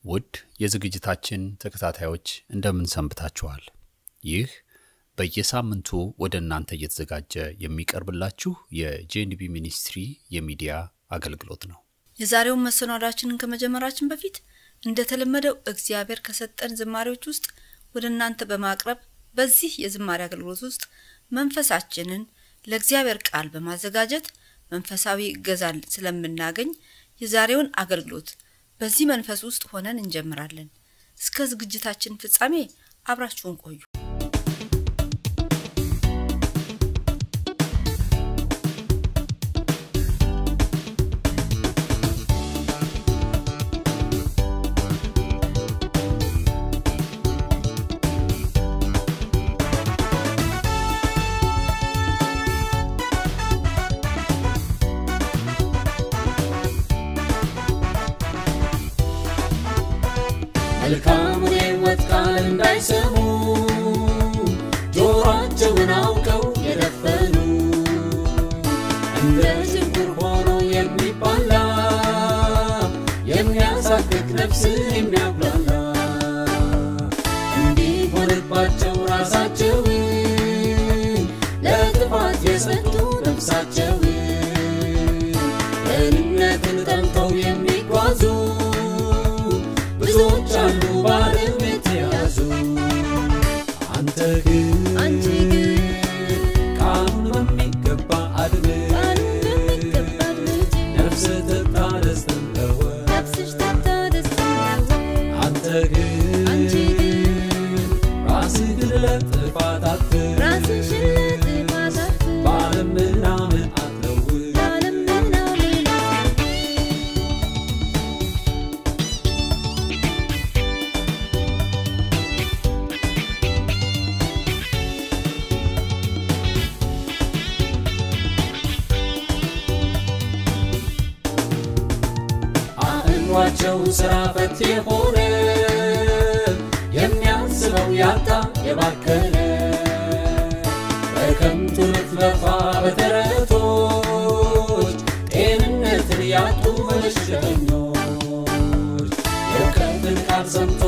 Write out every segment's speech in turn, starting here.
ውድ የዝግጅታችን ተከታታዮች እንደምን ሰንብታችኋል? ይህ በየሳምንቱ ወደ እናንተ እየተዘጋጀ የሚቀርብላችሁ የጄንቢ ሚኒስትሪ የሚዲያ አገልግሎት ነው። የዛሬውን መሰናዷችንን ከመጀመራችን በፊት እንደተለመደው እግዚአብሔር ከሰጠን ዝማሬዎች ውስጥ ወደ እናንተ በማቅረብ በዚህ የዝማሬ አገልግሎት ውስጥ መንፈሳችንን ለእግዚአብሔር ቃል በማዘጋጀት መንፈሳዊ እገዛን ስለምናገኝ የዛሬውን አገልግሎት በዚህ መንፈስ ውስጥ ሆነን እንጀምራለን። እስከ ዝግጅታችን ፍጻሜ አብራችሁን ቆዩ። መልካሙን የሕይወት ቃል እንዳይሰሙ ጆሮአቸውን አውቀው የደፈኑ እንደ ዝንጉር ሆኖ የሚባላ የሚያሳክክ ነፍስን የሚያጉላላ እንዲሆንባቸው ራሳቸውን ለጥፋት የሰጡ ነፍሳቸውን ደህንነትን ጠምተው የሚጓዙ ብዙዎች አሉ ባለም የተያዙ አንተ ግን አንቺ ግን ቃሉን በሚገባ አድምጥ በሚገባ አድምጪ፣ ነፍስ ትታደስ ትለወጥ ነፍስሽ ታታደስ ትለወጥ። አንተ ግን አንቺ ግን ራስህን ለጥፋት አትር ራስሽን ለጥፋት አትር፣ በዓለም ምናምን አትለውጥ ለዓለም ምናምን አትር። አእምሯቸው ስራ ፈት የሆነ የሚያስበው ያጣ የባከነ በከንቱ ልትለፋ በተረቶች ጤንነትን ያጡ በሽተኞች የእውቀትን ቃል ሰምቶ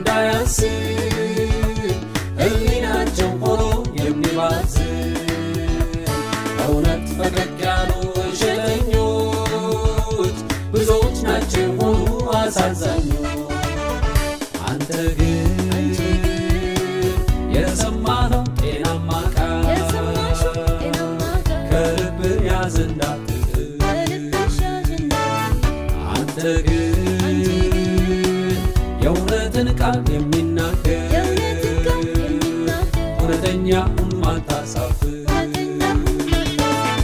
እንዳያስብ ሕሊናቸው ሆኖ የሚባዝን እውነት ፈቀቅ ያሉ ውሸተኞች ብዙዎች ናቸው ሆኑ አሳዛኞች። አንተ ግን የሰማነው ጤናማ ቃል የሰማሽው ጤናማ ቃል ከልብ ያዝ እንዳትጥል። በልብሽ ያዥና አንተ ግን የእውነትን ቃል የሚናገር የእውነትን ቃል የሚናገር እውነተኛውን ማታሳፍር እውነተኛውን ማታሳፍር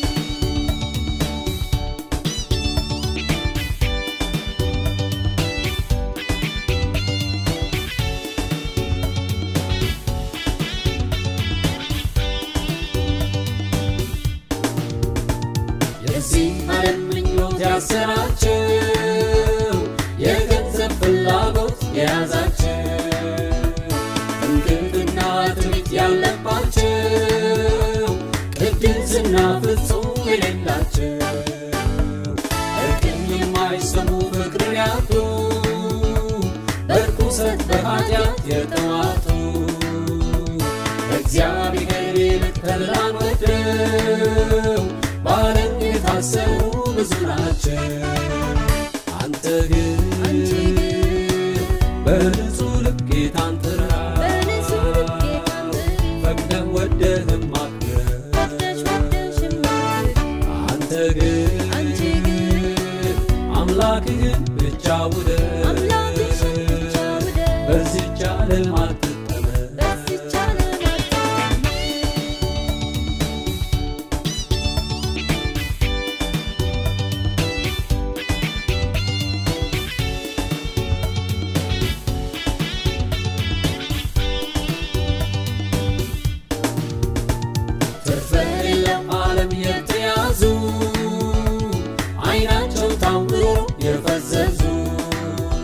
የዚህ ዓለም ምኞት ያሰራቸው የገንዘብ ፍላጎት የያዛቸው እንቅልፍና ትዕቢት ያለባቸው ቅድስና ፍጹም የሌላቸው እርቅን የማይሰሙ ፍቅርን ያጡ በርኩሰት በኃጢአት የተዋጡ እግዚአብሔር ይልቅ ተድላን ወደው በዓለም የታሰሩ ብዙ ናቸው። አንተ ግን አንቺ ግን በንጹህ ልብ ጌታን ጥራ በንጹህ ልብ ጌታን ጥሪ፣ ፈቅደህ ወደህም አክብረህ ወደሽ ወደሽም አክብሪ። አንተ ግን አንቺ ግን አምላክህን ብቻ ውደድ አምላክሽን ብቻ ውደድ፣ በዚህች ዓለም አትጠመድ በዚህች ዓለም አትጠመድ። ትርፍ በሌለው ዓለም የተያዙ ዓይናቸው ታውሮ የፈዘዙ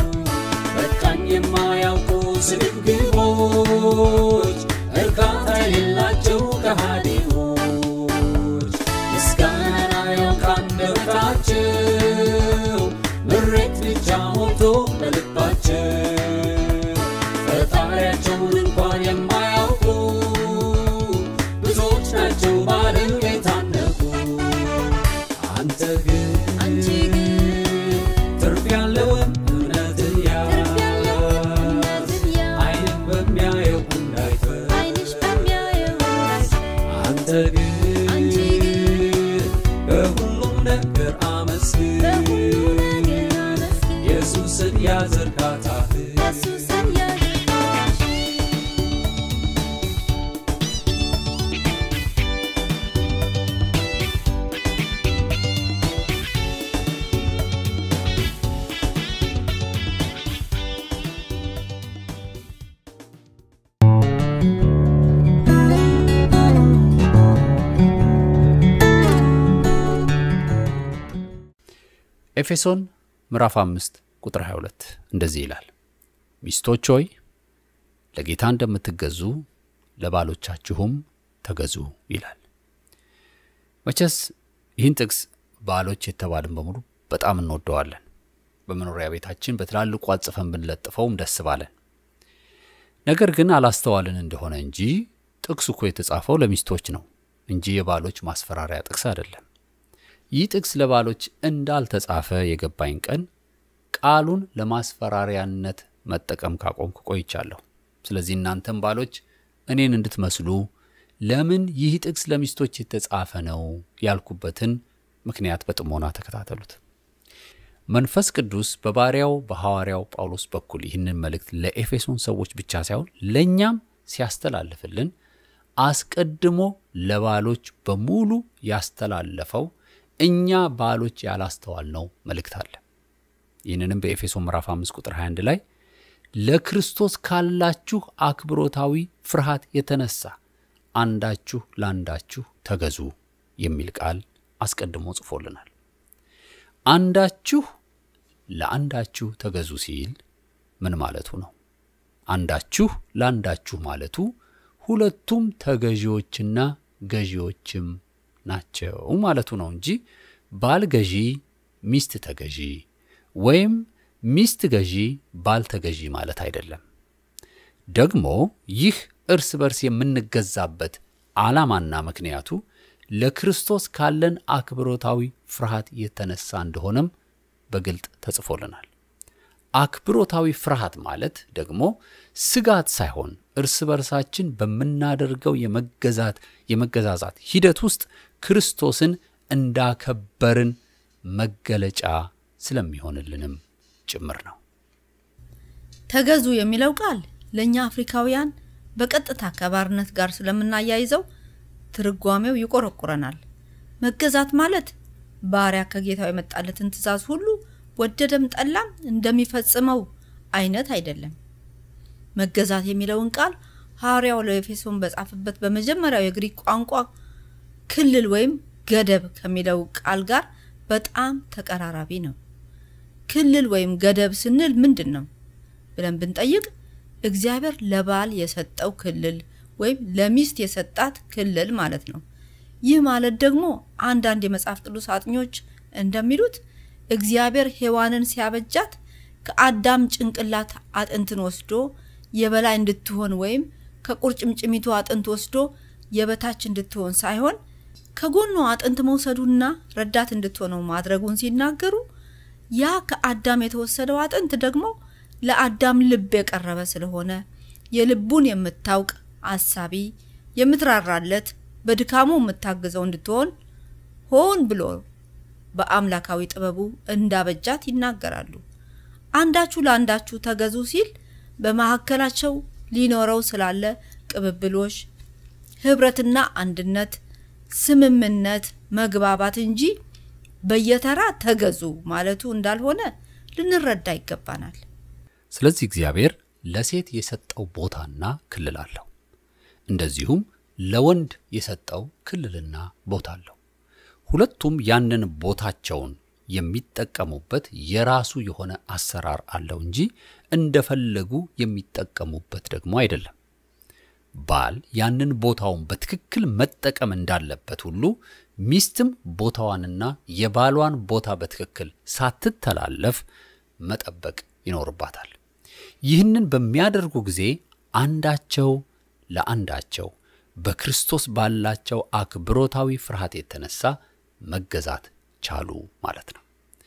አንተ ግን አንቺ ግን ትርፍ ያለውን እውነትን ትርፍ ያለው ያዝ እውነትን ያዝ። አይንህ በሚያየው እንዳይፈር ዓይንሽ በሚያየው እንዳይፈር። አንተ ግን አንቺ ግን በሁሉም ነገር አመስግን በሁሉ ነገር አመስግኝ። ኢየሱስን ያዝ እርካታህ ኢየሱስን ያድርጋሽ። ኤፌሶን ምዕራፍ 5 ቁጥር 22 እንደዚህ ይላል፣ ሚስቶች ሆይ ለጌታ እንደምትገዙ ለባሎቻችሁም ተገዙ ይላል። መቼስ ይህን ጥቅስ ባሎች የተባልን በሙሉ በጣም እንወደዋለን። በመኖሪያ ቤታችን በትላልቁ አጽፈን ብንለጥፈውም ደስ ባለን። ነገር ግን አላስተዋልን እንደሆነ እንጂ ጥቅሱ እኮ የተጻፈው ለሚስቶች ነው እንጂ የባሎች ማስፈራሪያ ጥቅስ አይደለም። ይህ ጥቅስ ለባሎች እንዳልተጻፈ የገባኝ ቀን ቃሉን ለማስፈራሪያነት መጠቀም ካቆምኩ ቆይቻለሁ። ስለዚህ እናንተም ባሎች እኔን እንድትመስሉ ለምን ይህ ጥቅስ ለሚስቶች የተጻፈ ነው ያልኩበትን ምክንያት በጥሞና ተከታተሉት። መንፈስ ቅዱስ በባሪያው በሐዋርያው ጳውሎስ በኩል ይህንን መልእክት ለኤፌሶን ሰዎች ብቻ ሳይሆን ለእኛም ሲያስተላልፍልን አስቀድሞ ለባሎች በሙሉ ያስተላለፈው እኛ ባሎች ያላስተዋልነው መልእክት አለ። ይህንንም በኤፌሶን ምዕራፍ 5 ቁጥር 21 ላይ ለክርስቶስ ካላችሁ አክብሮታዊ ፍርሃት የተነሳ አንዳችሁ ለአንዳችሁ ተገዙ የሚል ቃል አስቀድሞ ጽፎልናል። አንዳችሁ ለአንዳችሁ ተገዙ ሲል ምን ማለቱ ነው? አንዳችሁ ለአንዳችሁ ማለቱ ሁለቱም ተገዢዎችና ገዢዎችም ናቸው ማለቱ ነው እንጂ ባል ገዢ፣ ሚስት ተገዢ ወይም ሚስት ገዢ፣ ባል ተገዢ ማለት አይደለም። ደግሞ ይህ እርስ በርስ የምንገዛበት ዓላማና ምክንያቱ ለክርስቶስ ካለን አክብሮታዊ ፍርሃት የተነሳ እንደሆነም በግልጥ ተጽፎልናል። አክብሮታዊ ፍርሃት ማለት ደግሞ ስጋት ሳይሆን እርስ በርሳችን በምናደርገው የመገዛት የመገዛዛት ሂደት ውስጥ ክርስቶስን እንዳከበርን መገለጫ ስለሚሆንልንም ጭምር ነው። ተገዙ የሚለው ቃል ለእኛ አፍሪካውያን በቀጥታ ከባርነት ጋር ስለምናያይዘው ትርጓሜው ይቆረቁረናል። መገዛት ማለት ባሪያ ከጌታው የመጣለትን ትእዛዝ ሁሉ ወደደም ጠላም እንደሚፈጽመው አይነት አይደለም። መገዛት የሚለውን ቃል ሐዋርያው ለኤፌሶን በጻፈበት በመጀመሪያው የግሪክ ቋንቋ ክልል ወይም ገደብ ከሚለው ቃል ጋር በጣም ተቀራራቢ ነው። ክልል ወይም ገደብ ስንል ምንድን ነው ብለን ብንጠይቅ እግዚአብሔር ለባል የሰጠው ክልል ወይም ለሚስት የሰጣት ክልል ማለት ነው። ይህ ማለት ደግሞ አንዳንድ የመጽሐፍ ቅዱስ አጥኞች እንደሚሉት እግዚአብሔር ሔዋንን ሲያበጃት ከአዳም ጭንቅላት አጥንትን ወስዶ የበላይ እንድትሆን ወይም ከቁርጭምጭሚቱ አጥንት ወስዶ የበታች እንድትሆን ሳይሆን ከጎኗ አጥንት መውሰዱና ረዳት እንድትሆነው ማድረጉን ሲናገሩ ያ ከአዳም የተወሰደው አጥንት ደግሞ ለአዳም ልብ የቀረበ ስለሆነ የልቡን የምታውቅ አሳቢ፣ የምትራራለት፣ በድካሙ የምታግዘው እንድትሆን ሆን ብሎ በአምላካዊ ጥበቡ እንዳበጃት ይናገራሉ። አንዳችሁ ለአንዳችሁ ተገዙ ሲል በመካከላቸው ሊኖረው ስላለ ቅብብሎሽ፣ ህብረትና አንድነት፣ ስምምነት፣ መግባባት እንጂ በየተራ ተገዙ ማለቱ እንዳልሆነ ልንረዳ ይገባናል። ስለዚህ እግዚአብሔር ለሴት የሰጠው ቦታና ክልል አለው። እንደዚሁም ለወንድ የሰጠው ክልልና ቦታ አለው። ሁለቱም ያንን ቦታቸውን የሚጠቀሙበት የራሱ የሆነ አሰራር አለው እንጂ እንደፈለጉ የሚጠቀሙበት ደግሞ አይደለም። ባል ያንን ቦታውን በትክክል መጠቀም እንዳለበት ሁሉ ሚስትም ቦታዋንና የባሏን ቦታ በትክክል ሳትተላለፍ መጠበቅ ይኖርባታል። ይህንን በሚያደርጉ ጊዜ አንዳቸው ለአንዳቸው በክርስቶስ ባላቸው አክብሮታዊ ፍርሃት የተነሳ መገዛት ቻሉ ማለት ነው።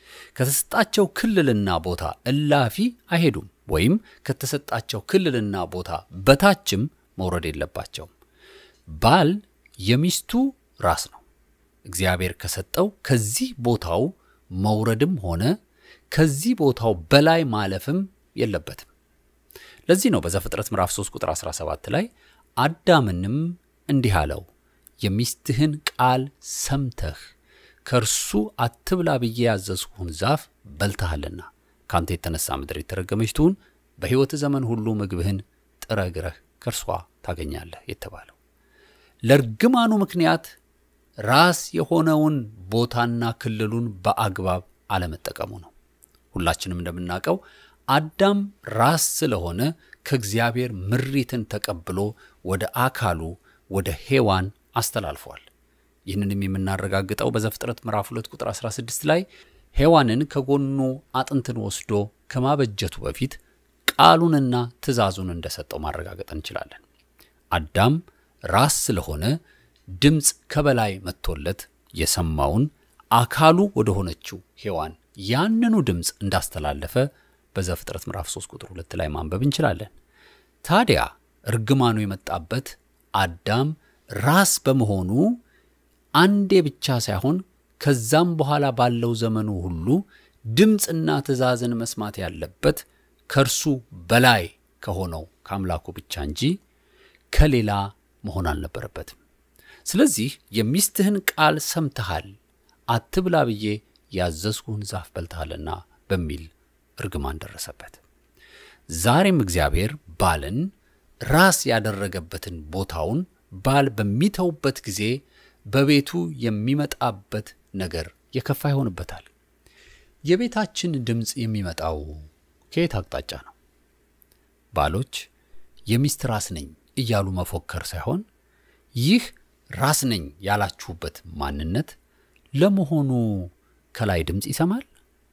ከተሰጣቸው ክልልና ቦታ እላፊ አይሄዱም፣ ወይም ከተሰጣቸው ክልልና ቦታ በታችም መውረድ የለባቸውም። ባል የሚስቱ ራስ ነው። እግዚአብሔር ከሰጠው ከዚህ ቦታው መውረድም ሆነ ከዚህ ቦታው በላይ ማለፍም የለበትም። ለዚህ ነው በዘፍጥረት ምዕራፍ 3 ቁጥር 17 ላይ አዳምንም እንዲህ አለው፣ የሚስትህን ቃል ሰምተህ ከእርሱ አትብላ ብዬ ያዘዝሁህን ዛፍ በልተሃልና ካንተ የተነሳ ምድር የተረገመች ትሁን፣ በሕይወት ዘመን ሁሉ ምግብህን ጥረህ ግረህ ከእርሷ ታገኛለህ የተባለው ለእርግማኑ ምክንያት ራስ የሆነውን ቦታና ክልሉን በአግባብ አለመጠቀሙ ነው። ሁላችንም እንደምናውቀው አዳም ራስ ስለሆነ ከእግዚአብሔር ምሪትን ተቀብሎ ወደ አካሉ ወደ ሔዋን አስተላልፏል። ይህንንም የምናረጋግጠው በዘፍጥረት ምዕራፍ 2 ቁጥር 16 ላይ ሔዋንን ከጎኑ አጥንትን ወስዶ ከማበጀቱ በፊት ቃሉንና ትእዛዙን እንደሰጠው ማረጋገጥ እንችላለን። አዳም ራስ ስለሆነ ድምፅ ከበላይ መጥቶለት የሰማውን አካሉ ወደ ሆነችው ሔዋን ያንኑ ድምፅ እንዳስተላለፈ በዘፍጥረት ምዕራፍ 3 ቁጥር 2 ላይ ማንበብ እንችላለን። ታዲያ እርግማኑ የመጣበት አዳም ራስ በመሆኑ አንዴ ብቻ ሳይሆን ከዛም በኋላ ባለው ዘመኑ ሁሉ ድምፅና ትእዛዝን መስማት ያለበት ከእርሱ በላይ ከሆነው ከአምላኩ ብቻ እንጂ ከሌላ መሆን አልነበረበትም። ስለዚህ የሚስትህን ቃል ሰምተሃል፣ አትብላ ብዬ ያዘዝኩህን ዛፍ በልተሃልና በሚል እርግማን ደረሰበት። ዛሬም እግዚአብሔር ባልን ራስ ያደረገበትን ቦታውን ባል በሚተውበት ጊዜ በቤቱ የሚመጣበት ነገር የከፋ ይሆንበታል። የቤታችን ድምፅ የሚመጣው ከየት አቅጣጫ ነው? ባሎች የሚስት ራስ ነኝ እያሉ መፎከር ሳይሆን ይህ ራስ ነኝ ያላችሁበት ማንነት ለመሆኑ ከላይ ድምፅ ይሰማል?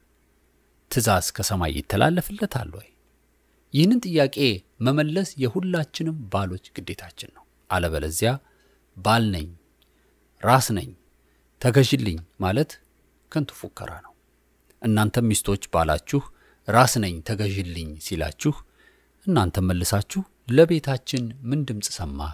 ትእዛዝ ከሰማይ ይተላለፍለታል ወይ? ይህንን ጥያቄ መመለስ የሁላችንም ባሎች ግዴታችን ነው። አለበለዚያ ባል ነኝ፣ ራስ ነኝ፣ ተገዥልኝ ማለት ከንቱ ፉከራ ነው። እናንተም ሚስቶች ባላችሁ ራስ ነኝ ተገዥልኝ ሲላችሁ እናንተም መልሳችሁ ለቤታችን ምን ድምፅ ሰማህ?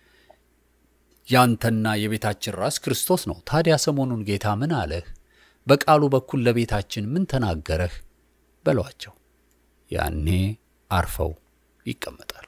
ያንተና የቤታችን ራስ ክርስቶስ ነው። ታዲያ ሰሞኑን ጌታ ምን አለህ? በቃሉ በኩል ለቤታችን ምን ተናገረህ? በሏቸው። ያኔ አርፈው ይቀመጣሉ።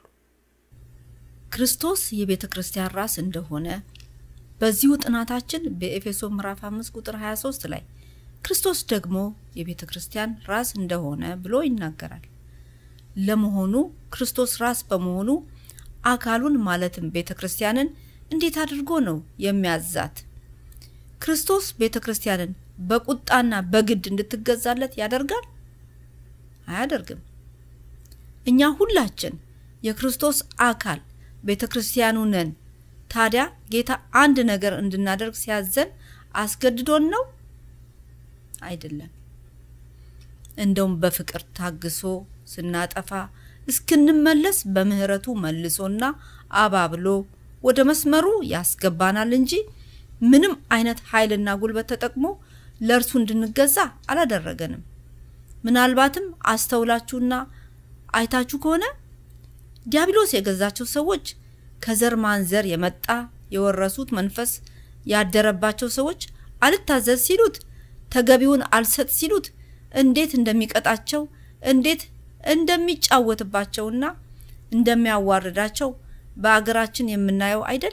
ክርስቶስ የቤተ ክርስቲያን ራስ እንደሆነ በዚሁ ጥናታችን በኤፌሶ ምዕራፍ 5 ቁጥር 23 ላይ ክርስቶስ ደግሞ የቤተ ክርስቲያን ራስ እንደሆነ ብሎ ይናገራል። ለመሆኑ ክርስቶስ ራስ በመሆኑ አካሉን ማለትም ቤተ ክርስቲያንን እንዴት አድርጎ ነው የሚያዛት? ክርስቶስ ቤተ ክርስቲያንን በቁጣና በግድ እንድትገዛለት ያደርጋል? አያደርግም። እኛ ሁላችን የክርስቶስ አካል ቤተ ክርስቲያኑ ነን። ታዲያ ጌታ አንድ ነገር እንድናደርግ ሲያዘን አስገድዶን ነው? አይደለም። እንደውም በፍቅር ታግሶ ስናጠፋ እስክንመለስ በምህረቱ መልሶና አባብሎ ወደ መስመሩ ያስገባናል እንጂ ምንም አይነት ኃይልና ጉልበት ተጠቅሞ ለእርሱ እንድንገዛ አላደረገንም። ምናልባትም አስተውላችሁና አይታችሁ ከሆነ ዲያብሎስ የገዛቸው ሰዎች ከዘር ማንዘር የመጣ የወረሱት መንፈስ ያደረባቸው ሰዎች አልታዘዝ ሲሉት ተገቢውን አልሰጥ ሲሉት እንዴት እንደሚቀጣቸው እንዴት እንደሚጫወትባቸውና እንደሚያዋርዳቸው በአገራችን የምናየው አይደል?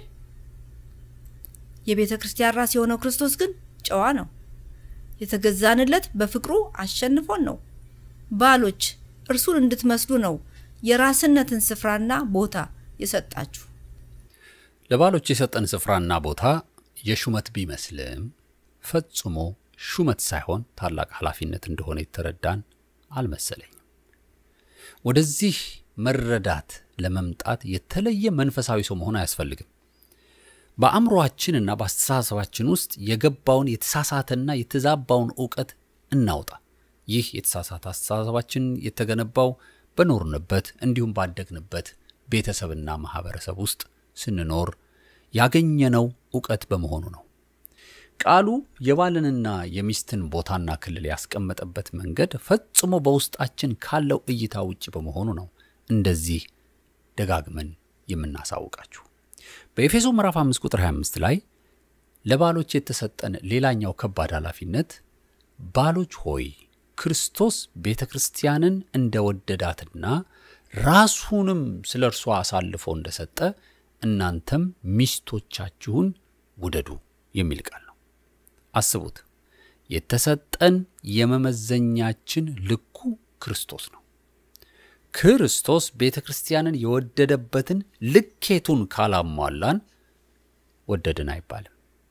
የቤተ ክርስቲያን ራስ የሆነው ክርስቶስ ግን ጨዋ ነው። የተገዛንለት በፍቅሩ አሸንፎን ነው። ባሎች እርሱን እንድትመስሉ ነው የራስነትን ስፍራና ቦታ የሰጣችሁ። ለባሎች የሰጠን ስፍራና ቦታ የሹመት ቢመስልም ፈጽሞ ሹመት ሳይሆን ታላቅ ኃላፊነት እንደሆነ የተረዳን አልመሰለኝም። ወደዚህ መረዳት ለመምጣት የተለየ መንፈሳዊ ሰው መሆን አያስፈልግም። በአእምሮአችንና በአስተሳሰባችን ውስጥ የገባውን የተሳሳተና የተዛባውን እውቀት እናውጣ። ይህ የተሳሳተ አስተሳሰባችን የተገነባው በኖርንበት እንዲሁም ባደግንበት ቤተሰብና ማህበረሰብ ውስጥ ስንኖር ያገኘነው እውቀት በመሆኑ ነው። ቃሉ የባልንና የሚስትን ቦታና ክልል ያስቀመጠበት መንገድ ፈጽሞ በውስጣችን ካለው እይታ ውጭ በመሆኑ ነው እንደዚህ ደጋግመን የምናሳውቃችሁ። በኤፌሶ ምዕራፍ 5 ቁጥር 25 ላይ ለባሎች የተሰጠን ሌላኛው ከባድ ኃላፊነት ባሎች ሆይ ክርስቶስ ቤተ ክርስቲያንን እንደወደዳትና ራሱንም ስለ እርሷ አሳልፎ እንደሰጠ እናንተም ሚስቶቻችሁን ውደዱ የሚል ቃል ነው። አስቡት፣ የተሰጠን የመመዘኛችን ልኩ ክርስቶስ ነው። ክርስቶስ ቤተ ክርስቲያንን የወደደበትን ልኬቱን ካላሟላን ወደድን አይባልም።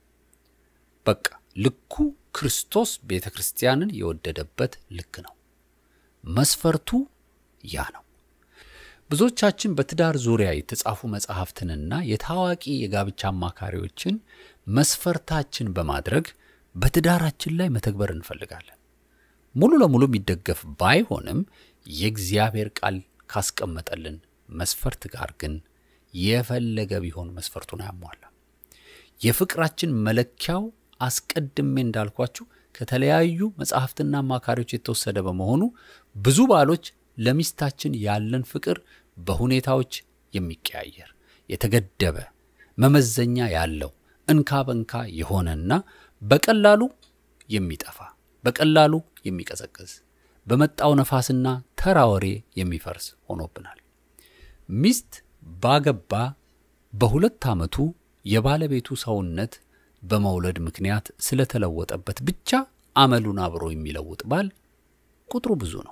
በቃ ልኩ ክርስቶስ ቤተ ክርስቲያንን የወደደበት ልክ ነው። መስፈርቱ ያ ነው። ብዙዎቻችን በትዳር ዙሪያ የተጻፉ መጽሐፍትንና የታዋቂ የጋብቻ አማካሪዎችን መስፈርታችን በማድረግ በትዳራችን ላይ መተግበር እንፈልጋለን። ሙሉ ለሙሉ የሚደገፍ ባይሆንም የእግዚአብሔር ቃል ካስቀመጠልን መስፈርት ጋር ግን የፈለገ ቢሆን መስፈርቱን አያሟላም። የፍቅራችን መለኪያው አስቀድሜ እንዳልኳችሁ ከተለያዩ መጽሐፍትና አማካሪዎች የተወሰደ በመሆኑ ብዙ ባሎች ለሚስታችን ያለን ፍቅር በሁኔታዎች የሚቀያየር የተገደበ መመዘኛ ያለው እንካ በንካ የሆነና በቀላሉ የሚጠፋ በቀላሉ የሚቀዘቅዝ በመጣው ነፋስና ተራ ወሬ የሚፈርስ ሆኖብናል። ሚስት ባገባ በሁለት ዓመቱ የባለቤቱ ሰውነት በመውለድ ምክንያት ስለተለወጠበት ብቻ አመሉን አብሮ የሚለውጥ ባል ቁጥሩ ብዙ ነው።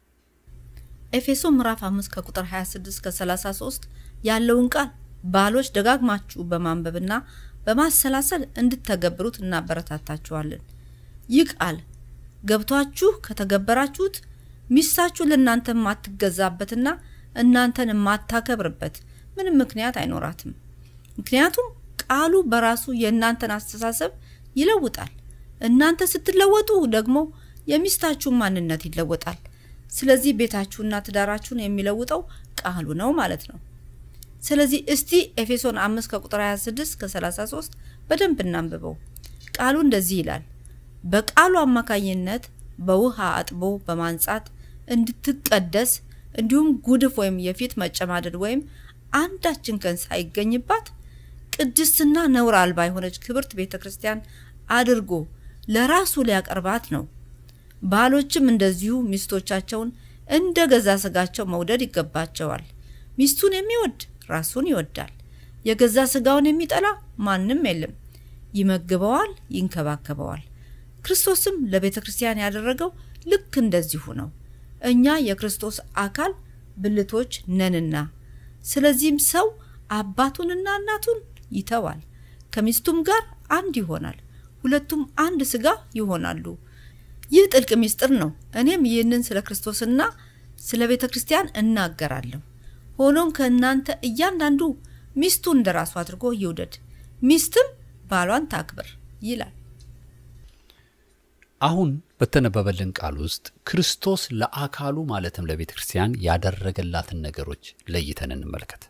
ኤፌሶ ምዕራፍ 5 ከቁጥር 26 እስከ 33 ያለውን ቃል ባሎች ደጋግማችሁ በማንበብና በማሰላሰል እንድተገብሩት እናበረታታችኋለን። ይህ ቃል ገብቷችሁ ከተገበራችሁት ሚስታችሁ ለእናንተ የማትገዛበትና እናንተን የማታከብርበት ምንም ምክንያት አይኖራትም። ምክንያቱም ቃሉ በራሱ የእናንተን አስተሳሰብ ይለውጣል። እናንተ ስትለወጡ ደግሞ የሚስታችሁን ማንነት ይለወጣል። ስለዚህ ቤታችሁና ትዳራችሁን የሚለውጠው ቃሉ ነው ማለት ነው። ስለዚህ እስቲ ኤፌሶን 5 ከቁጥር 26 ከ33 በደንብ እናንብበው። ቃሉ እንደዚህ ይላል፣ በቃሉ አማካኝነት በውሃ አጥቦ በማንጻት እንድትቀደስ እንዲሁም ጉድፍ ወይም የፊት መጨማደድ ወይም አንዳች እንከን ሳይገኝባት ቅድስትና ነውር አልባ የሆነች ክብርት ቤተ ክርስቲያን አድርጎ ለራሱ ሊያቀርባት ነው። ባሎችም እንደዚሁ ሚስቶቻቸውን እንደ ገዛ ስጋቸው መውደድ ይገባቸዋል። ሚስቱን የሚወድ ራሱን ይወዳል። የገዛ ስጋውን የሚጠላ ማንም የለም። ይመግበዋል፣ ይንከባከበዋል። ክርስቶስም ለቤተ ክርስቲያን ያደረገው ልክ እንደዚሁ ነው። እኛ የክርስቶስ አካል ብልቶች ነንና፣ ስለዚህም ሰው አባቱንና እናቱን ይተዋል፣ ከሚስቱም ጋር አንድ ይሆናል፣ ሁለቱም አንድ ስጋ ይሆናሉ። ይህ ጥልቅ ምስጢር ነው። እኔም ይህንን ስለ ክርስቶስና ስለ ቤተ ክርስቲያን እናገራለሁ። ሆኖም ከእናንተ እያንዳንዱ ሚስቱ እንደ ራሱ አድርጎ ይውደድ፣ ሚስትም ባሏን ታክብር ይላል። አሁን በተነበበልን ቃል ውስጥ ክርስቶስ ለአካሉ ማለትም ለቤተ ክርስቲያን ያደረገላትን ነገሮች ለይተን እንመልከት።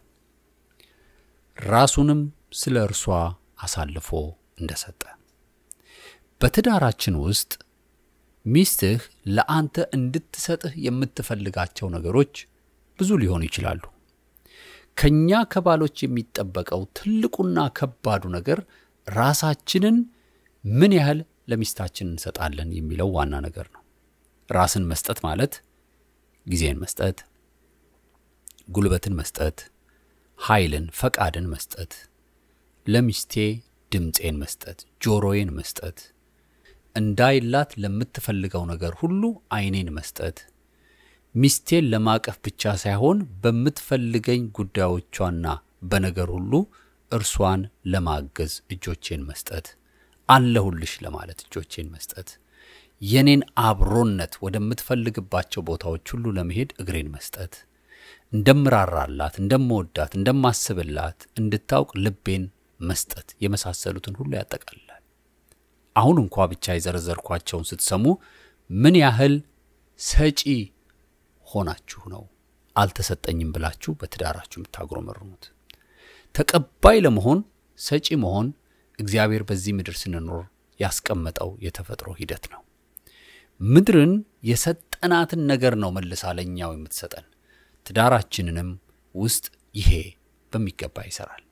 ራሱንም ስለ እርሷ አሳልፎ እንደሰጠ በትዳራችን ውስጥ ሚስትህ ለአንተ እንድትሰጥህ የምትፈልጋቸው ነገሮች ብዙ ሊሆኑ ይችላሉ። ከኛ ከባሎች የሚጠበቀው ትልቁና ከባዱ ነገር ራሳችንን ምን ያህል ለሚስታችን እንሰጣለን የሚለው ዋና ነገር ነው። ራስን መስጠት ማለት ጊዜን መስጠት፣ ጉልበትን መስጠት፣ ኃይልን፣ ፈቃድን መስጠት፣ ለሚስቴ ድምፄን መስጠት፣ ጆሮዬን መስጠት፣ እንዳይላት ለምትፈልገው ነገር ሁሉ ዓይኔን መስጠት፣ ሚስቴን ለማቀፍ ብቻ ሳይሆን በምትፈልገኝ ጉዳዮቿና በነገር ሁሉ እርሷን ለማገዝ እጆቼን መስጠት አለሁልሽ ለማለት እጆቼን መስጠት፣ የኔን አብሮነት ወደምትፈልግባቸው ቦታዎች ሁሉ ለመሄድ እግሬን መስጠት፣ እንደምራራላት፣ እንደምወዳት፣ እንደማስብላት እንድታውቅ ልቤን መስጠት የመሳሰሉትን ሁሉ ያጠቃልላል። አሁን እንኳ ብቻ የዘረዘርኳቸውን ስትሰሙ ምን ያህል ሰጪ ሆናችሁ ነው አልተሰጠኝም ብላችሁ በትዳራችሁ የምታጉረመርሙት? ተቀባይ ለመሆን ሰጪ መሆን እግዚአብሔር በዚህ ምድር ስንኖር ያስቀመጠው የተፈጥሮ ሂደት ነው። ምድርን የሰጠናትን ነገር ነው መልሳ ለእኛው የምትሰጠን። ትዳራችንንም ውስጥ ይሄ በሚገባ ይሰራል።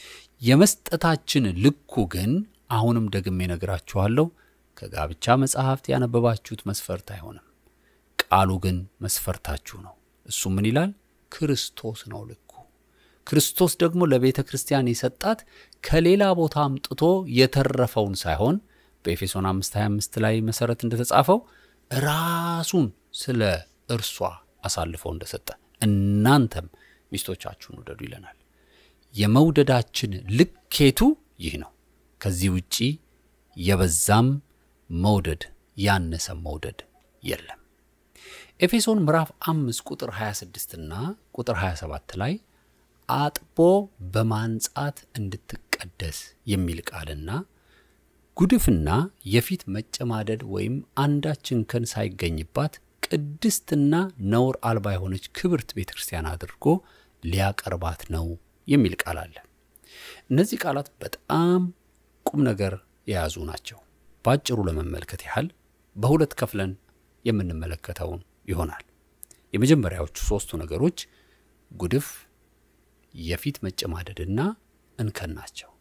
የመስጠታችን ልኩ ግን አሁንም ደግሜ ነግራችኋለሁ፣ ከጋብቻ መጽሐፍት ያነበባችሁት መስፈርት አይሆንም። ቃሉ ግን መስፈርታችሁ ነው። እሱ ምን ይላል? ክርስቶስ ነው ልኩ። ክርስቶስ ደግሞ ለቤተ ክርስቲያን የሰጣት ከሌላ ቦታ አምጥቶ የተረፈውን ሳይሆን በኤፌሶን 5:25 ላይ መሰረት እንደተጻፈው ራሱን ስለ እርሷ አሳልፎ እንደሰጠ እናንተም ሚስቶቻችሁን ውደዱ ይለናል። የመውደዳችን ልኬቱ ይህ ነው። ከዚህ ውጪ የበዛም መውደድ ያነሰም መውደድ የለም። ኤፌሶን ምዕራፍ 5 ቁጥር 26 እና ቁጥር 27 ላይ አጥቦ በማንጻት እንድትቀደስ የሚል ቃልና ጉድፍና የፊት መጨማደድ ወይም አንዳች እንከን ሳይገኝባት ቅድስትና ነውር አልባ የሆነች ክብርት ቤተ ክርስቲያን አድርጎ ሊያቀርባት ነው የሚል ቃል አለ። እነዚህ ቃላት በጣም ቁም ነገር የያዙ ናቸው። በአጭሩ ለመመልከት ያህል በሁለት ከፍለን የምንመለከተውን ይሆናል። የመጀመሪያዎቹ ሶስቱ ነገሮች ጉድፍ፣ የፊት መጨማደድና እንከን ናቸው።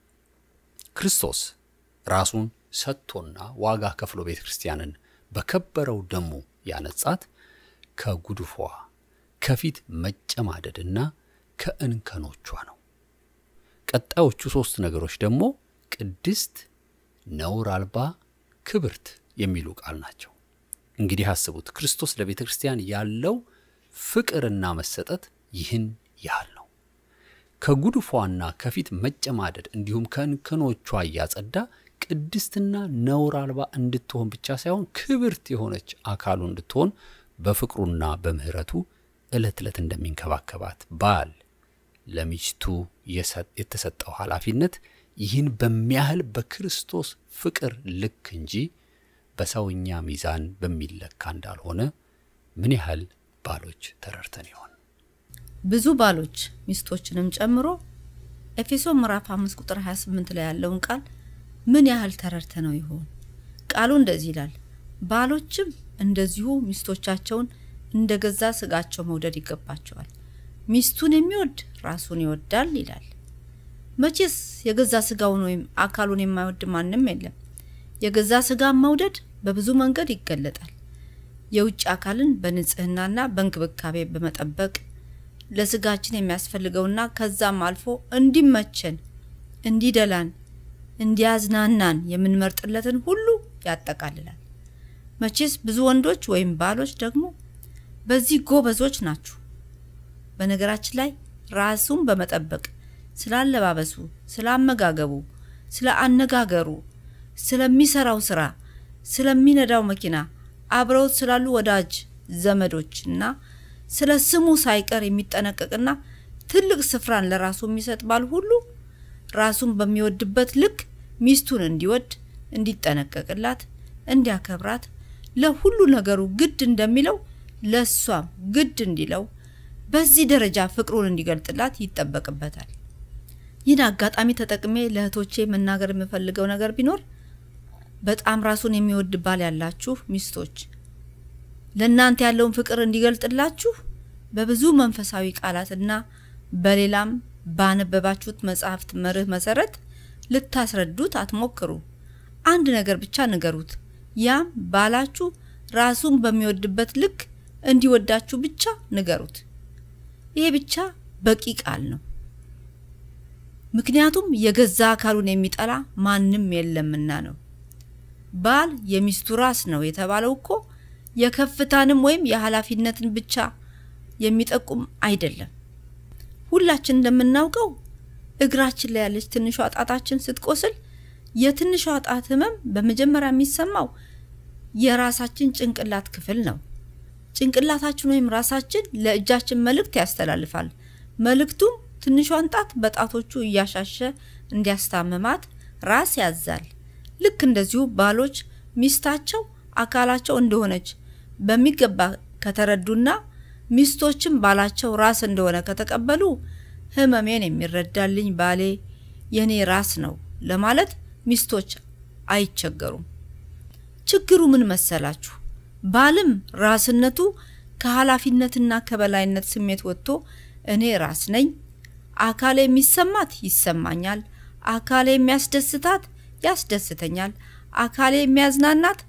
ክርስቶስ ራሱን ሰጥቶና ዋጋ ከፍሎ ቤተ ክርስቲያንን በከበረው ደሙ ያነጻት ከጉድፏ ከፊት መጨማደድና ከእንከኖቿ ነው። ቀጣዮቹ ሶስት ነገሮች ደግሞ ቅድስት፣ ነውር አልባ፣ ክብርት የሚሉ ቃል ናቸው። እንግዲህ አስቡት ክርስቶስ ለቤተ ክርስቲያን ያለው ፍቅርና መሰጠት ይህን ያህል ነው። ከጉድፏና ከፊት መጨማደድ እንዲሁም ከእንከኖቿ እያጸዳ ቅድስትና ነውር አልባ እንድትሆን ብቻ ሳይሆን ክብርት የሆነች አካሉ እንድትሆን በፍቅሩና በምሕረቱ ዕለት ዕለት እንደሚንከባከባት ባል ለሚስቱ የተሰጠው ኃላፊነት ይህን በሚያህል በክርስቶስ ፍቅር ልክ እንጂ በሰውኛ ሚዛን በሚለካ እንዳልሆነ ምን ያህል ባሎች ተረድተን ይሆን? ብዙ ባሎች ሚስቶችንም ጨምሮ ኤፌሶን ምዕራፍ 5 ቁጥር 28 ላይ ያለውን ቃል ምን ያህል ተረድተ ነው ይሆን? ቃሉ እንደዚህ ይላል፣ ባሎችም እንደዚሁ ሚስቶቻቸውን እንደ ገዛ ስጋቸው መውደድ ይገባቸዋል። ሚስቱን የሚወድ ራሱን ይወዳል ይላል። መቼስ የገዛ ስጋውን ወይም አካሉን የማይወድ ማንም የለም። የገዛ ስጋን መውደድ በብዙ መንገድ ይገለጣል። የውጭ አካልን በንጽህናና በእንክብካቤ በመጠበቅ ለስጋችን የሚያስፈልገውና ከዛም አልፎ እንዲመቸን፣ እንዲደላን፣ እንዲያዝናናን የምንመርጥለትን ሁሉ ያጠቃልላል። መቼስ ብዙ ወንዶች ወይም ባሎች ደግሞ በዚህ ጎበዞች ናችሁ። በነገራችን ላይ ራሱን በመጠበቅ ስለ አለባበሱ፣ ስለ አመጋገቡ፣ ስለ አነጋገሩ፣ ስለሚሰራው ስራ፣ ስለሚነዳው መኪና፣ አብረውት ስላሉ ወዳጅ ዘመዶች እና ስለ ስሙ ሳይቀር የሚጠነቀቅና ትልቅ ስፍራን ለራሱ የሚሰጥ ባል ሁሉ ራሱን በሚወድበት ልክ ሚስቱን እንዲወድ፣ እንዲጠነቀቅላት፣ እንዲያከብራት ለሁሉ ነገሩ ግድ እንደሚለው ለእሷም ግድ እንዲለው በዚህ ደረጃ ፍቅሩን እንዲገልጥላት ይጠበቅበታል። ይህን አጋጣሚ ተጠቅሜ ለእህቶቼ መናገር የምፈልገው ነገር ቢኖር በጣም ራሱን የሚወድ ባል ያላችሁ ሚስቶች ለእናንተ ያለውን ፍቅር እንዲገልጥላችሁ በብዙ መንፈሳዊ ቃላትና በሌላም ባነበባችሁት መጽሐፍት መርህ መሰረት ልታስረዱት አትሞክሩ። አንድ ነገር ብቻ ንገሩት። ያም ባላችሁ ራሱን በሚወድበት ልክ እንዲወዳችሁ ብቻ ንገሩት። ይሄ ብቻ በቂ ቃል ነው። ምክንያቱም የገዛ አካሉን የሚጠላ ማንም የለምና ነው። ባል የሚስቱ ራስ ነው የተባለው እኮ የከፍታንም ወይም የኃላፊነትን ብቻ የሚጠቁም አይደለም። ሁላችን እንደምናውቀው እግራችን ላይ ያለች ትንሿ ጣታችን ስትቆስል የትንሿ ጣት ህመም በመጀመሪያ የሚሰማው የራሳችን ጭንቅላት ክፍል ነው። ጭንቅላታችን ወይም ራሳችን ለእጃችን መልእክት ያስተላልፋል። መልእክቱም ትንሿን ጣት በጣቶቹ እያሻሸ እንዲያስታምማት ራስ ያዛል። ልክ እንደዚሁ ባሎች ሚስታቸው አካላቸው እንደሆነች በሚገባ ከተረዱና ሚስቶችም ባላቸው ራስ እንደሆነ ከተቀበሉ ህመሜን የሚረዳልኝ ባሌ የኔ ራስ ነው ለማለት ሚስቶች አይቸገሩም። ችግሩ ምን መሰላችሁ? ባልም ራስነቱ ከኃላፊነትና ከበላይነት ስሜት ወጥቶ እኔ ራስ ነኝ፣ አካሌ የሚሰማት ይሰማኛል፣ አካሌ የሚያስደስታት ያስደስተኛል፣ አካሌ የሚያዝናናት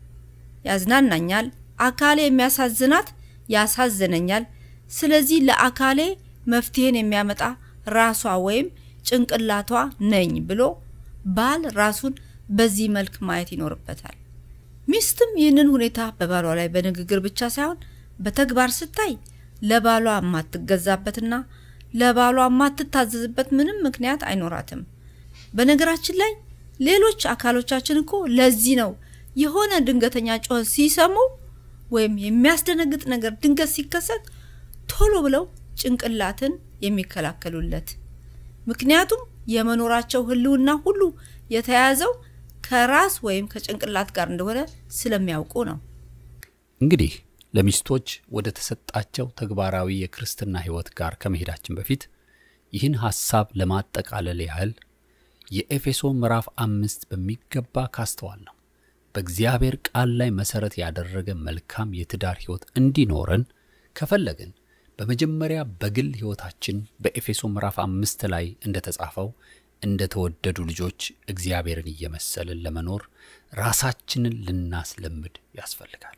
ያዝናናኛል፣ አካሌ የሚያሳዝናት ያሳዝነኛል። ስለዚህ ለአካሌ መፍትሄን የሚያመጣ ራሷ ወይም ጭንቅላቷ ነኝ ብሎ ባል ራሱን በዚህ መልክ ማየት ይኖርበታል። ሚስትም ይህንን ሁኔታ በባሏ ላይ በንግግር ብቻ ሳይሆን በተግባር ስታይ ለባሏ የማትገዛበትና ለባሏ የማትታዘዝበት ምንም ምክንያት አይኖራትም። በነገራችን ላይ ሌሎች አካሎቻችን እኮ ለዚህ ነው የሆነ ድንገተኛ ጩኸት ሲሰሙ ወይም የሚያስደነግጥ ነገር ድንገት ሲከሰት ቶሎ ብለው ጭንቅላትን የሚከላከሉለት። ምክንያቱም የመኖራቸው ሕልውና ሁሉ የተያያዘው ከራስ ወይም ከጭንቅላት ጋር እንደሆነ ስለሚያውቁ ነው። እንግዲህ ለሚስቶች ወደ ተሰጣቸው ተግባራዊ የክርስትና ሕይወት ጋር ከመሄዳችን በፊት ይህን ሐሳብ ለማጠቃለል ያህል የኤፌሶ ምዕራፍ አምስት በሚገባ ካስተዋል ነው በእግዚአብሔር ቃል ላይ መሠረት ያደረገ መልካም የትዳር ሕይወት እንዲኖረን ከፈለግን በመጀመሪያ በግል ሕይወታችን በኤፌሶ ምዕራፍ አምስት ላይ እንደተጻፈው እንደ ተወደዱ ልጆች እግዚአብሔርን እየመሰልን ለመኖር ራሳችንን ልናስለምድ ያስፈልጋል።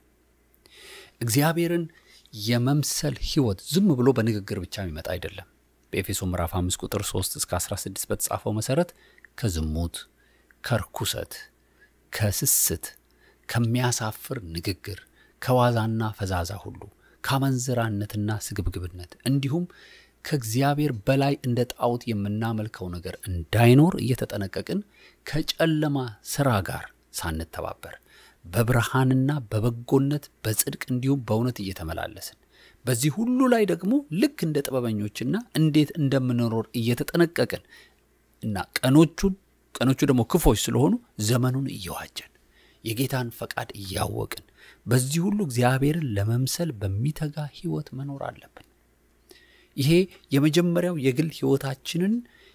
እግዚአብሔርን የመምሰል ሕይወት ዝም ብሎ በንግግር ብቻ የሚመጣ አይደለም። በኤፌሶ ምዕራፍ 5 ቁጥር 3 እስከ 16 በተጻፈው መሠረት ከዝሙት፣ ከርኩሰት፣ ከስስት፣ ከሚያሳፍር ንግግር፣ ከዋዛና ፈዛዛ ሁሉ ከአመንዝራነትና ስግብግብነት እንዲሁም ከእግዚአብሔር በላይ እንደ ጣዖት የምናመልከው ነገር እንዳይኖር እየተጠነቀቅን ከጨለማ ሥራ ጋር ሳንተባበር በብርሃንና በበጎነት በጽድቅ እንዲሁም በእውነት እየተመላለስን በዚህ ሁሉ ላይ ደግሞ ልክ እንደ ጥበበኞችና እንዴት እንደምንኖር እየተጠነቀቅን እና ቀኖቹን ቀኖቹ ደግሞ ክፎች ስለሆኑ ዘመኑን እየዋጀን የጌታን ፈቃድ እያወቅን በዚህ ሁሉ እግዚአብሔርን ለመምሰል በሚተጋ ሕይወት መኖር አለብን። ይሄ የመጀመሪያው የግል ሕይወታችንን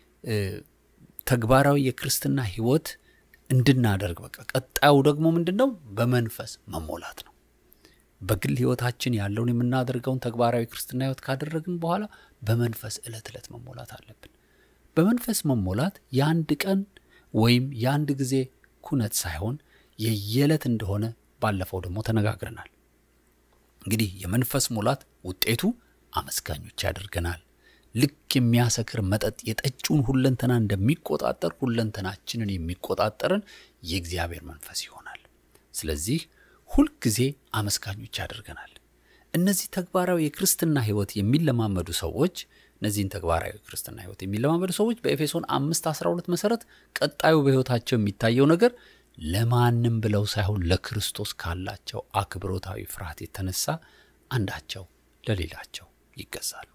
ተግባራዊ የክርስትና ሕይወት እንድናደርግ በቃ ቀጣዩ ደግሞ ምንድን ነው? በመንፈስ መሞላት ነው። በግል ሕይወታችን ያለውን የምናደርገውን ተግባራዊ ክርስትና ሕይወት ካደረግን በኋላ በመንፈስ ዕለት ዕለት መሞላት አለብን። በመንፈስ መሞላት የአንድ ቀን ወይም የአንድ ጊዜ ኩነት ሳይሆን የየዕለት እንደሆነ ባለፈው ደግሞ ተነጋግረናል። እንግዲህ የመንፈስ ሙላት ውጤቱ አመስጋኞች ያደርገናል። ልክ የሚያሰክር መጠጥ የጠጪውን ሁለንተና እንደሚቆጣጠር ሁለንተናችንን የሚቆጣጠርን የእግዚአብሔር መንፈስ ይሆናል። ስለዚህ ሁልጊዜ አመስጋኞች ያደርገናል። እነዚህ ተግባራዊ የክርስትና ሕይወት የሚለማመዱ ሰዎች እነዚህን ተግባራዊ የክርስትና ሕይወት የሚለማመዱ ሰዎች በኤፌሶን አምስት አስራ ሁለት መሰረት ቀጣዩ በሕይወታቸው የሚታየው ነገር ለማንም ብለው ሳይሆን ለክርስቶስ ካላቸው አክብሮታዊ ፍርሃት የተነሳ አንዳቸው ለሌላቸው ይገዛሉ።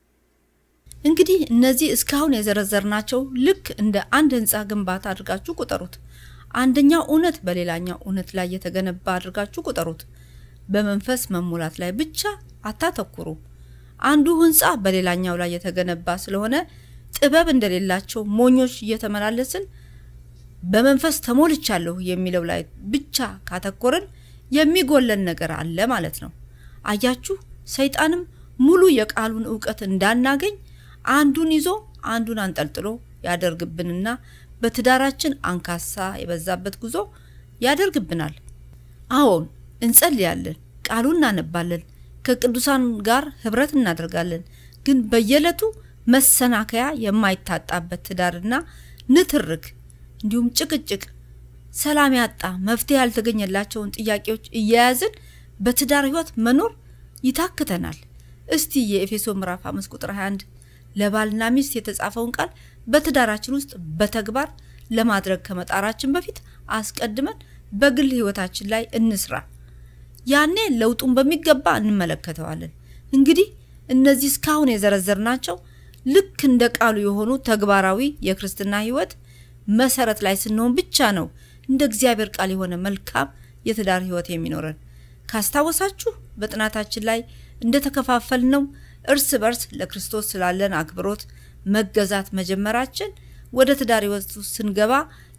እንግዲህ እነዚህ እስካሁን የዘረዘርናቸው ልክ እንደ አንድ ህንፃ ግንባታ አድርጋችሁ ቁጠሩት። አንደኛው እውነት በሌላኛው እውነት ላይ የተገነባ አድርጋችሁ ቁጠሩት። በመንፈስ መሙላት ላይ ብቻ አታተኩሩ። አንዱ ህንፃ በሌላኛው ላይ የተገነባ ስለሆነ ጥበብ እንደሌላቸው ሞኞች እየተመላለስን በመንፈስ ተሞልቻለሁ የሚለው ላይ ብቻ ካተኮርን የሚጎለን ነገር አለ ማለት ነው። አያችሁ፣ ሰይጣንም ሙሉ የቃሉን እውቀት እንዳናገኝ አንዱን ይዞ አንዱን አንጠልጥሎ ያደርግብንና በትዳራችን አንካሳ የበዛበት ጉዞ ያደርግብናል። አዎን እንጸልያለን፣ ቃሉን እናነባለን፣ ከቅዱሳን ጋር ህብረት እናደርጋለን። ግን በየዕለቱ መሰናከያ የማይታጣበት ትዳርና ንትርክ እንዲሁም ጭቅጭቅ፣ ሰላም ያጣ መፍትሄ ያልተገኘላቸውን ጥያቄዎች እየያዝን በትዳር ህይወት መኖር ይታክተናል። እስቲ የኤፌሶ ምዕራፍ 5 ቁጥር 21 ለባልና ሚስት የተጻፈውን ቃል በትዳራችን ውስጥ በተግባር ለማድረግ ከመጣራችን በፊት አስቀድመን በግል ህይወታችን ላይ እንስራ። ያኔ ለውጡን በሚገባ እንመለከተዋለን። እንግዲህ እነዚህ እስካሁን የዘረዘርናቸው ልክ እንደ ቃሉ የሆኑ ተግባራዊ የክርስትና ህይወት መሰረት ላይ ስንሆን ብቻ ነው እንደ እግዚአብሔር ቃል የሆነ መልካም የትዳር ህይወት የሚኖረን። ካስታወሳችሁ በጥናታችን ላይ እንደተከፋፈልነው እርስ በርስ ለክርስቶስ ስላለን አክብሮት መገዛት መጀመራችን ወደ ትዳር ህይወት ስንገባ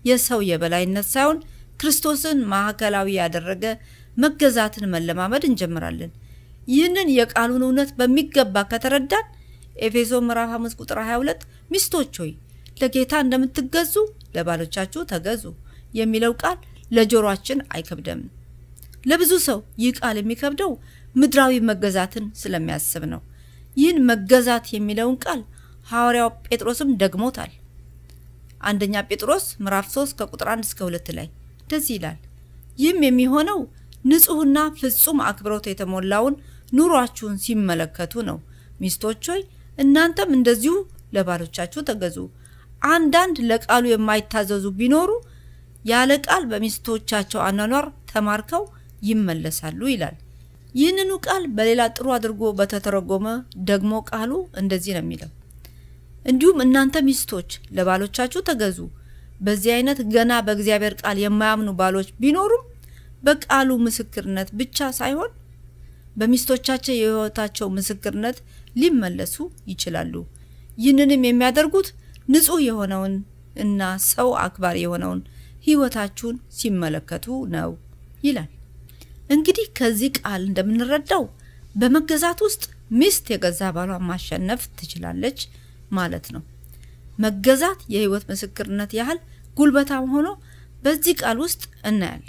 የሰው የበላይነት ሳይሆን ክርስቶስን ማዕከላዊ ያደረገ መገዛትን መለማመድ እንጀምራለን። ይህንን የቃሉን እውነት በሚገባ ከተረዳን ኤፌሶ ምዕራፍ 5 ቁጥር 22 ሚስቶች ሆይ ለጌታ እንደምትገዙ ለባሎቻችሁ ተገዙ የሚለው ቃል ለጆሮአችን አይከብደም። ለብዙ ሰው ይህ ቃል የሚከብደው ምድራዊ መገዛትን ስለሚያስብ ነው። ይህን መገዛት የሚለውን ቃል ሐዋርያው ጴጥሮስም ደግሞታል። አንደኛ ጴጥሮስ ምዕራፍ 3 ከቁጥር 1 እስከ 2 ላይ እንደዚህ ይላል። ይህም የሚሆነው ንጹሕና ፍጹም አክብሮት የተሞላውን ኑሯችሁን ሲመለከቱ ነው። ሚስቶች ሆይ እናንተም እንደዚሁ ለባሎቻችሁ ተገዙ። አንዳንድ ለቃሉ የማይታዘዙ ቢኖሩ ያለ ቃል በሚስቶቻቸው አኗኗር ተማርከው ይመለሳሉ ይላል። ይህንኑ ቃል በሌላ ጥሩ አድርጎ በተተረጎመ ደግሞ ቃሉ እንደዚህ ነው የሚለው እንዲሁም እናንተ ሚስቶች ለባሎቻችሁ ተገዙ። በዚህ አይነት ገና በእግዚአብሔር ቃል የማያምኑ ባሎች ቢኖሩም በቃሉ ምስክርነት ብቻ ሳይሆን በሚስቶቻቸው የሕይወታቸው ምስክርነት ሊመለሱ ይችላሉ። ይህንንም የሚያደርጉት ንጹሕ የሆነውን እና ሰው አክባሪ የሆነውን ሕይወታችሁን ሲመለከቱ ነው ይላል። እንግዲህ ከዚህ ቃል እንደምንረዳው በመገዛት ውስጥ ሚስት የገዛ ባሏን ማሸነፍ ትችላለች ማለት ነው። መገዛት የሕይወት ምስክርነት ያህል ጉልበታም ሆኖ በዚህ ቃል ውስጥ እናያለን።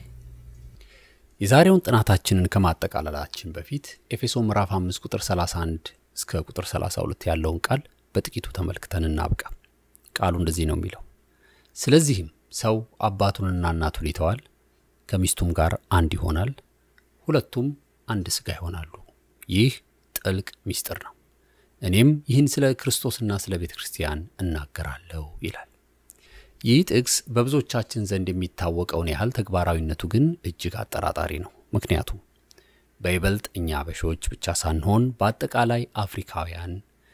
የዛሬውን ጥናታችንን ከማጠቃለላችን በፊት ኤፌሶ ምዕራፍ 5 ቁጥር 31 እስከ ቁጥር 32 ያለውን ቃል በጥቂቱ ተመልክተን እናብቃ። ቃሉ እንደዚህ ነው የሚለው፣ ስለዚህም ሰው አባቱንና እናቱን ይተዋል፣ ከሚስቱም ጋር አንድ ይሆናል፣ ሁለቱም አንድ ሥጋ ይሆናሉ። ይህ ጥልቅ ምስጢር ነው። እኔም ይህን ስለ ክርስቶስና ስለ ቤተ ክርስቲያን እናገራለሁ ይላል። ይህ ጥቅስ በብዙዎቻችን ዘንድ የሚታወቀውን ያህል ተግባራዊነቱ ግን እጅግ አጠራጣሪ ነው። ምክንያቱም በይበልጥ እኛ አበሾች ብቻ ሳንሆን በአጠቃላይ አፍሪካውያን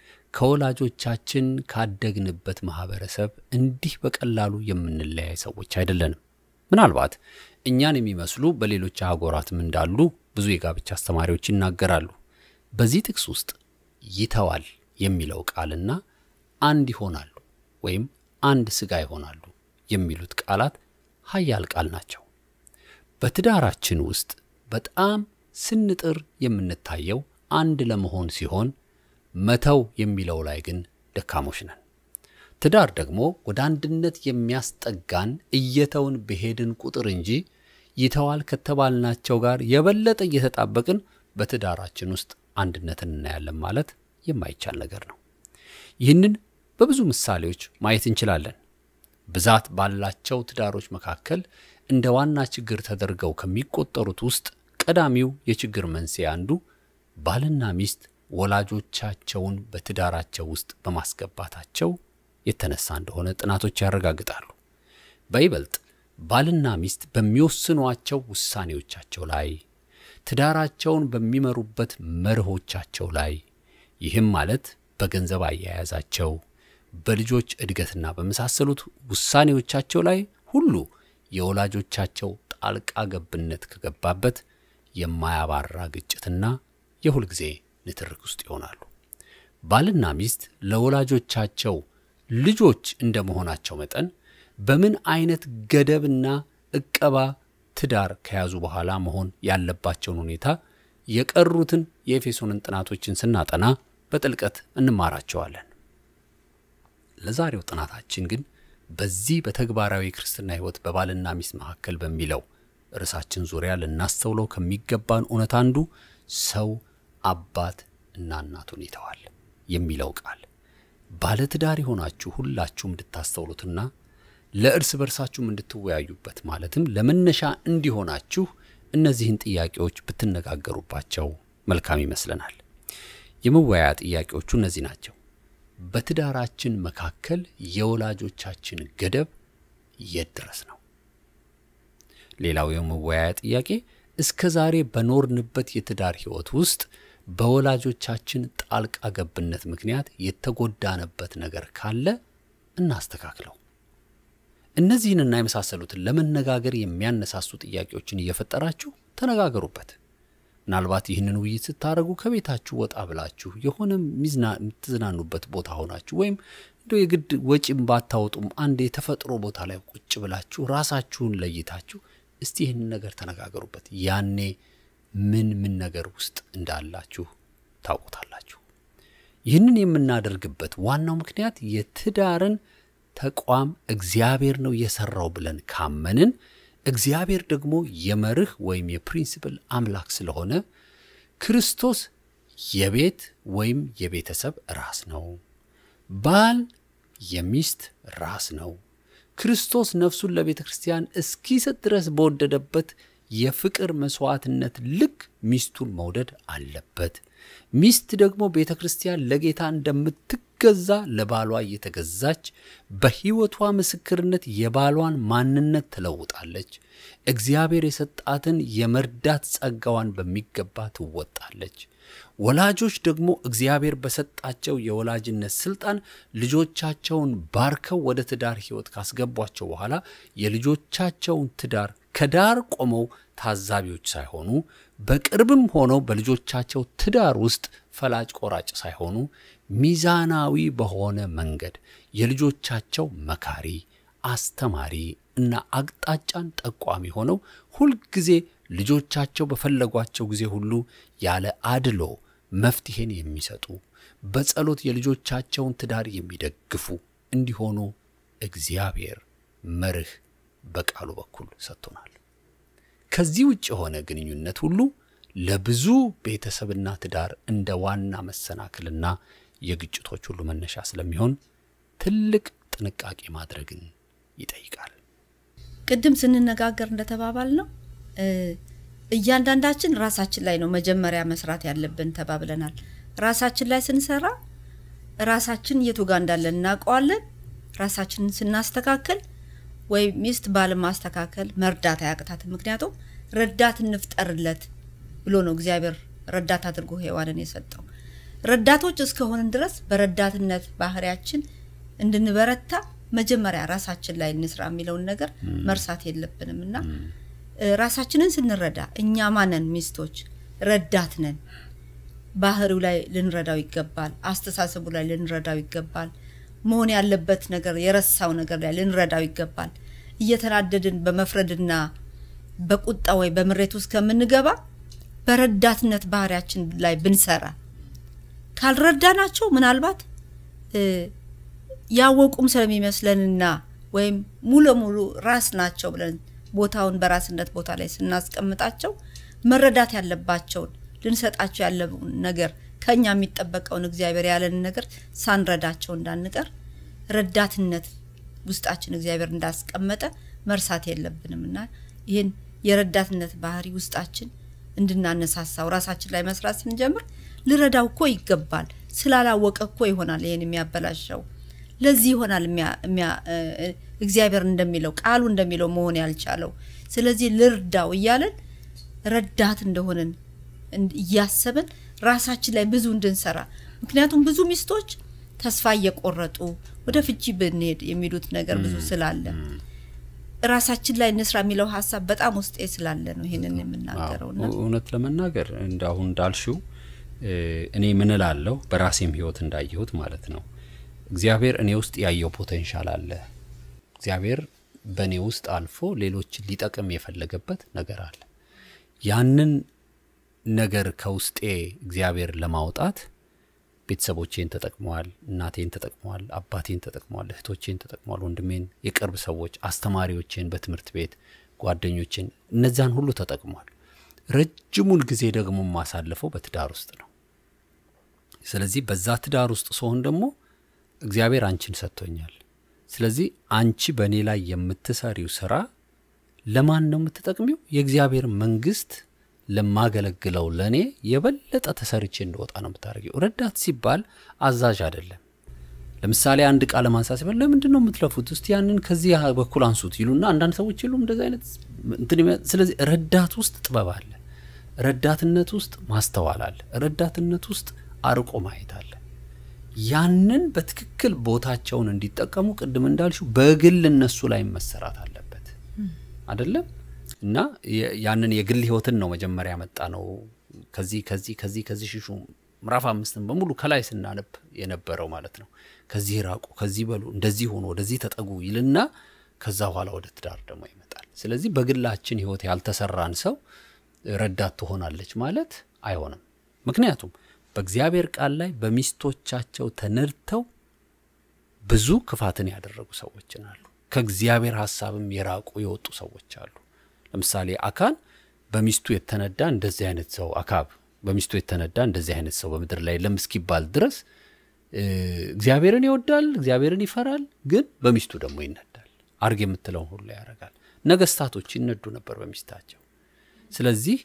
ከወላጆቻችን ካደግንበት ማህበረሰብ እንዲህ በቀላሉ የምንለያይ ሰዎች አይደለንም። ምናልባት እኛን የሚመስሉ በሌሎች አህጉራትም እንዳሉ ብዙ የጋብቻ አስተማሪዎች ይናገራሉ። በዚህ ጥቅስ ውስጥ ይተዋል የሚለው ቃልና አንድ ይሆናሉ ወይም አንድ ሥጋ ይሆናሉ የሚሉት ቃላት ኃያል ቃል ናቸው። በትዳራችን ውስጥ በጣም ስንጥር የምንታየው አንድ ለመሆን ሲሆን መተው የሚለው ላይ ግን ደካሞች ነን። ትዳር ደግሞ ወደ አንድነት የሚያስጠጋን እየተውን በሄድን ቁጥር እንጂ ይተዋል ከተባልናቸው ጋር የበለጠ እየተጣበቅን በትዳራችን ውስጥ አንድነትን እናያለን ማለት የማይቻል ነገር ነው። ይህንን በብዙ ምሳሌዎች ማየት እንችላለን። ብዛት ባላቸው ትዳሮች መካከል እንደ ዋና ችግር ተደርገው ከሚቆጠሩት ውስጥ ቀዳሚው የችግር መንስኤ አንዱ ባልና ሚስት ወላጆቻቸውን በትዳራቸው ውስጥ በማስገባታቸው የተነሳ እንደሆነ ጥናቶች ያረጋግጣሉ። በይበልጥ ባልና ሚስት በሚወስኗቸው ውሳኔዎቻቸው ላይ፣ ትዳራቸውን በሚመሩበት መርሆቻቸው ላይ ይህም ማለት በገንዘብ አያያዛቸው በልጆች እድገትና በመሳሰሉት ውሳኔዎቻቸው ላይ ሁሉ የወላጆቻቸው ጣልቃ ገብነት ከገባበት የማያባራ ግጭትና የሁልጊዜ ንትርክ ውስጥ ይሆናሉ። ባልና ሚስት ለወላጆቻቸው ልጆች እንደ መሆናቸው መጠን በምን አይነት ገደብና እቀባ ትዳር ከያዙ በኋላ መሆን ያለባቸውን ሁኔታ የቀሩትን የኤፌሶንን ጥናቶችን ስናጠና በጥልቀት እንማራቸዋለን። ለዛሬው ጥናታችን ግን በዚህ በተግባራዊ ክርስትና ሕይወት በባልና ሚስት መካከል በሚለው ርዕሳችን ዙሪያ ልናስተውለው ከሚገባን እውነት አንዱ ሰው አባት እና እናቱን ይተዋል የሚለው ቃል ባለትዳር የሆናችሁ ሁላችሁም እንድታስተውሉትና ለእርስ በርሳችሁም እንድትወያዩበት ማለትም ለመነሻ እንዲሆናችሁ እነዚህን ጥያቄዎች ብትነጋገሩባቸው መልካም ይመስለናል። የመወያያ ጥያቄዎቹ እነዚህ ናቸው። በትዳራችን መካከል የወላጆቻችን ገደብ የት ድረስ ነው? ሌላው የመወያያ ጥያቄ እስከ ዛሬ በኖርንበት የትዳር ሕይወት ውስጥ በወላጆቻችን ጣልቃ ገብነት ምክንያት የተጎዳንበት ነገር ካለ እናስተካክለው። እነዚህንና የመሳሰሉትን ለመነጋገር የሚያነሳሱ ጥያቄዎችን እየፈጠራችሁ ተነጋገሩበት። ምናልባት ይህንን ውይይት ስታደርጉ ከቤታችሁ ወጣ ብላችሁ የሆነ የምትዝናኑበት ቦታ ሆናችሁ ወይም እንደ የግድ ወጪም ባታወጡም አንድ የተፈጥሮ ቦታ ላይ ቁጭ ብላችሁ ራሳችሁን ለይታችሁ እስቲ ይህንን ነገር ተነጋገሩበት። ያኔ ምን ምን ነገር ውስጥ እንዳላችሁ ታውቁታላችሁ። ይህንን የምናደርግበት ዋናው ምክንያት የትዳርን ተቋም እግዚአብሔር ነው የሰራው ብለን ካመንን እግዚአብሔር ደግሞ የመርህ ወይም የፕሪንሲፕል አምላክ ስለሆነ ክርስቶስ የቤት ወይም የቤተሰብ ራስ ነው። ባል የሚስት ራስ ነው። ክርስቶስ ነፍሱን ለቤተ ክርስቲያን እስኪሰጥ ድረስ በወደደበት የፍቅር መሥዋዕትነት ልክ ሚስቱን መውደድ አለበት። ሚስት ደግሞ ቤተ ክርስቲያን ለጌታ እንደምትገዛ ለባሏ እየተገዛች በሕይወቷ ምስክርነት የባሏን ማንነት ትለውጣለች። እግዚአብሔር የሰጣትን የመርዳት ጸጋዋን በሚገባ ትወጣለች። ወላጆች ደግሞ እግዚአብሔር በሰጣቸው የወላጅነት ስልጣን ልጆቻቸውን ባርከው ወደ ትዳር ሕይወት ካስገቧቸው በኋላ የልጆቻቸውን ትዳር ከዳር ቆመው ታዛቢዎች ሳይሆኑ በቅርብም ሆነው በልጆቻቸው ትዳር ውስጥ ፈላጭ ቆራጭ ሳይሆኑ ሚዛናዊ በሆነ መንገድ የልጆቻቸው መካሪ፣ አስተማሪ እና አቅጣጫን ጠቋሚ ሆነው ሁልጊዜ ልጆቻቸው በፈለጓቸው ጊዜ ሁሉ ያለ አድሎ መፍትሄን የሚሰጡ በጸሎት የልጆቻቸውን ትዳር የሚደግፉ እንዲሆኑ እግዚአብሔር መርህ በቃሉ በኩል ሰጥቶናል። ከዚህ ውጭ የሆነ ግንኙነት ሁሉ ለብዙ ቤተሰብና ትዳር እንደ ዋና መሰናክልና የግጭቶች ሁሉ መነሻ ስለሚሆን ትልቅ ጥንቃቄ ማድረግን ይጠይቃል። ቅድም ስንነጋገር እንደተባባል ነው እያንዳንዳችን ራሳችን ላይ ነው መጀመሪያ መስራት ያለብን ተባብለናል። ራሳችን ላይ ስንሰራ ራሳችን የቱ ጋር እንዳለን እናውቀዋለን። ራሳችንን ስናስተካከል ወይ ሚስት ባል ማስተካከል መርዳት አያቅታትም። ምክንያቱም ረዳት እንፍጠርለት ብሎ ነው እግዚአብሔር ረዳት አድርጎ ሔዋንን የሰጠው። ረዳቶች እስከሆንን ድረስ በረዳትነት ባህሪያችን እንድንበረታ መጀመሪያ ራሳችን ላይ እንስራ የሚለውን ነገር መርሳት የለብንም እና ራሳችንን ስንረዳ እኛ ማነን? ሚስቶች ረዳት ነን። ባህሪው ላይ ልንረዳው ይገባል። አስተሳሰቡ ላይ ልንረዳው ይገባል። መሆን ያለበት ነገር የረሳው ነገር ላይ ልንረዳው ይገባል። እየተናደድን በመፍረድና በቁጣ ወይ በምሬት ውስጥ ከምንገባ በረዳትነት ባህሪያችን ላይ ብንሰራ ካልረዳናቸው ምናልባት ያወቁም ስለሚመስለንና ወይም ሙሉ ለሙሉ ራስ ናቸው ብለን ቦታውን በራስነት ቦታ ላይ ስናስቀምጣቸው መረዳት ያለባቸውን ልንሰጣቸው ያለውን ነገር ከኛ የሚጠበቀውን እግዚአብሔር ያለንን ነገር ሳንረዳቸው እንዳንቀር ረዳትነት ውስጣችን እግዚአብሔር እንዳስቀመጠ መርሳት የለብንም እና ይህን የረዳትነት ባህሪ ውስጣችን እንድናነሳሳው ራሳችን ላይ መስራት ስንጀምር ልረዳው እኮ ይገባል ስላላወቀ እኮ ይሆናል ይህን የሚያበላሸው ለዚህ ይሆናል እግዚአብሔር እንደሚለው ቃሉ እንደሚለው መሆን ያልቻለው ስለዚህ ልርዳው እያለን ረዳት እንደሆንን እያሰብን ራሳችን ላይ ብዙ እንድንሰራ ምክንያቱም ብዙ ሚስቶች ተስፋ እየቆረጡ ወደ ፍቺ ብንሄድ የሚሉት ነገር ብዙ ስላለ ራሳችን ላይ እንስራ የሚለው ሀሳብ በጣም ውስጤ ስላለ ነው ይህንን የምናገረው ና እውነት ለመናገር እንዳሁን እንዳልሽው እኔ ምን እላለሁ በራሴም ህይወት እንዳየሁት ማለት ነው እግዚአብሔር እኔ ውስጥ ያየው ፖቴንሻል አለ እግዚአብሔር በእኔ ውስጥ አልፎ ሌሎችን ሊጠቅም የፈለገበት ነገር አለ ያንን ነገር ከውስጤ እግዚአብሔር ለማውጣት ቤተሰቦቼን ተጠቅመዋል፣ እናቴን ተጠቅመዋል፣ አባቴን ተጠቅመዋል፣ እህቶቼን ተጠቅመዋል፣ ወንድሜን፣ የቅርብ ሰዎች፣ አስተማሪዎቼን፣ በትምህርት ቤት ጓደኞቼን፣ እነዚያን ሁሉ ተጠቅሟል። ረጅሙን ጊዜ ደግሞ የማሳልፈው በትዳር ውስጥ ነው። ስለዚህ በዛ ትዳር ውስጥ ስሆን ደግሞ እግዚአብሔር አንቺን ሰጥቶኛል። ስለዚህ አንቺ በእኔ ላይ የምትሰሪው ስራ ለማን ነው የምትጠቅሚው? የእግዚአብሔር መንግስት ለማገለግለው ለእኔ የበለጠ ተሰርቼ እንደወጣ ነው የምታደርጊው። ረዳት ሲባል አዛዥ አይደለም። ለምሳሌ አንድ እቃ ለማንሳት ሲባል ለምንድን ነው የምትለፉት? እስቲ ያንን ከዚህ በኩል አንሱት ይሉና አንዳንድ ሰዎች የሉም እንደዚህ አይነት እንትን። ስለዚህ ረዳት ውስጥ ጥበብ አለ፣ ረዳትነት ውስጥ ማስተዋል አለ፣ ረዳትነት ውስጥ አርቆ ማየት አለ። ያንን በትክክል ቦታቸውን እንዲጠቀሙ ቅድም እንዳልሽው በግል እነሱ ላይ መሰራት አለበት አይደለም እና ያንን የግል ህይወትን ነው መጀመሪያ መጣ ነው ከዚህ ከዚህ ከዚህ ከዚህ ሽሹ ምዕራፍ አምስትን በሙሉ ከላይ ስናነብ የነበረው ማለት ነው። ከዚህ ራቁ፣ ከዚህ በሉ፣ እንደዚህ ሆኑ፣ ወደዚህ ተጠጉ ይልና ከዛ በኋላ ወደ ትዳር ደግሞ ይመጣል። ስለዚህ በግላችን ህይወት ያልተሰራን ሰው ረዳት ትሆናለች ማለት አይሆንም። ምክንያቱም በእግዚአብሔር ቃል ላይ በሚስቶቻቸው ተነድተው ብዙ ክፋትን ያደረጉ ሰዎችን አሉ። ከእግዚአብሔር ሀሳብም የራቁ የወጡ ሰዎች አሉ። ለምሳሌ አካን በሚስቱ የተነዳ እንደዚህ አይነት ሰው አካብ በሚስቱ የተነዳ እንደዚህ አይነት ሰው በምድር ላይ የለም እስኪባል ድረስ እግዚአብሔርን ይወዳል፣ እግዚአብሔርን ይፈራል፣ ግን በሚስቱ ደግሞ ይነዳል። አርግ የምትለውን ሁሉ ያደርጋል። ነገስታቶች ይነዱ ነበር በሚስታቸው። ስለዚህ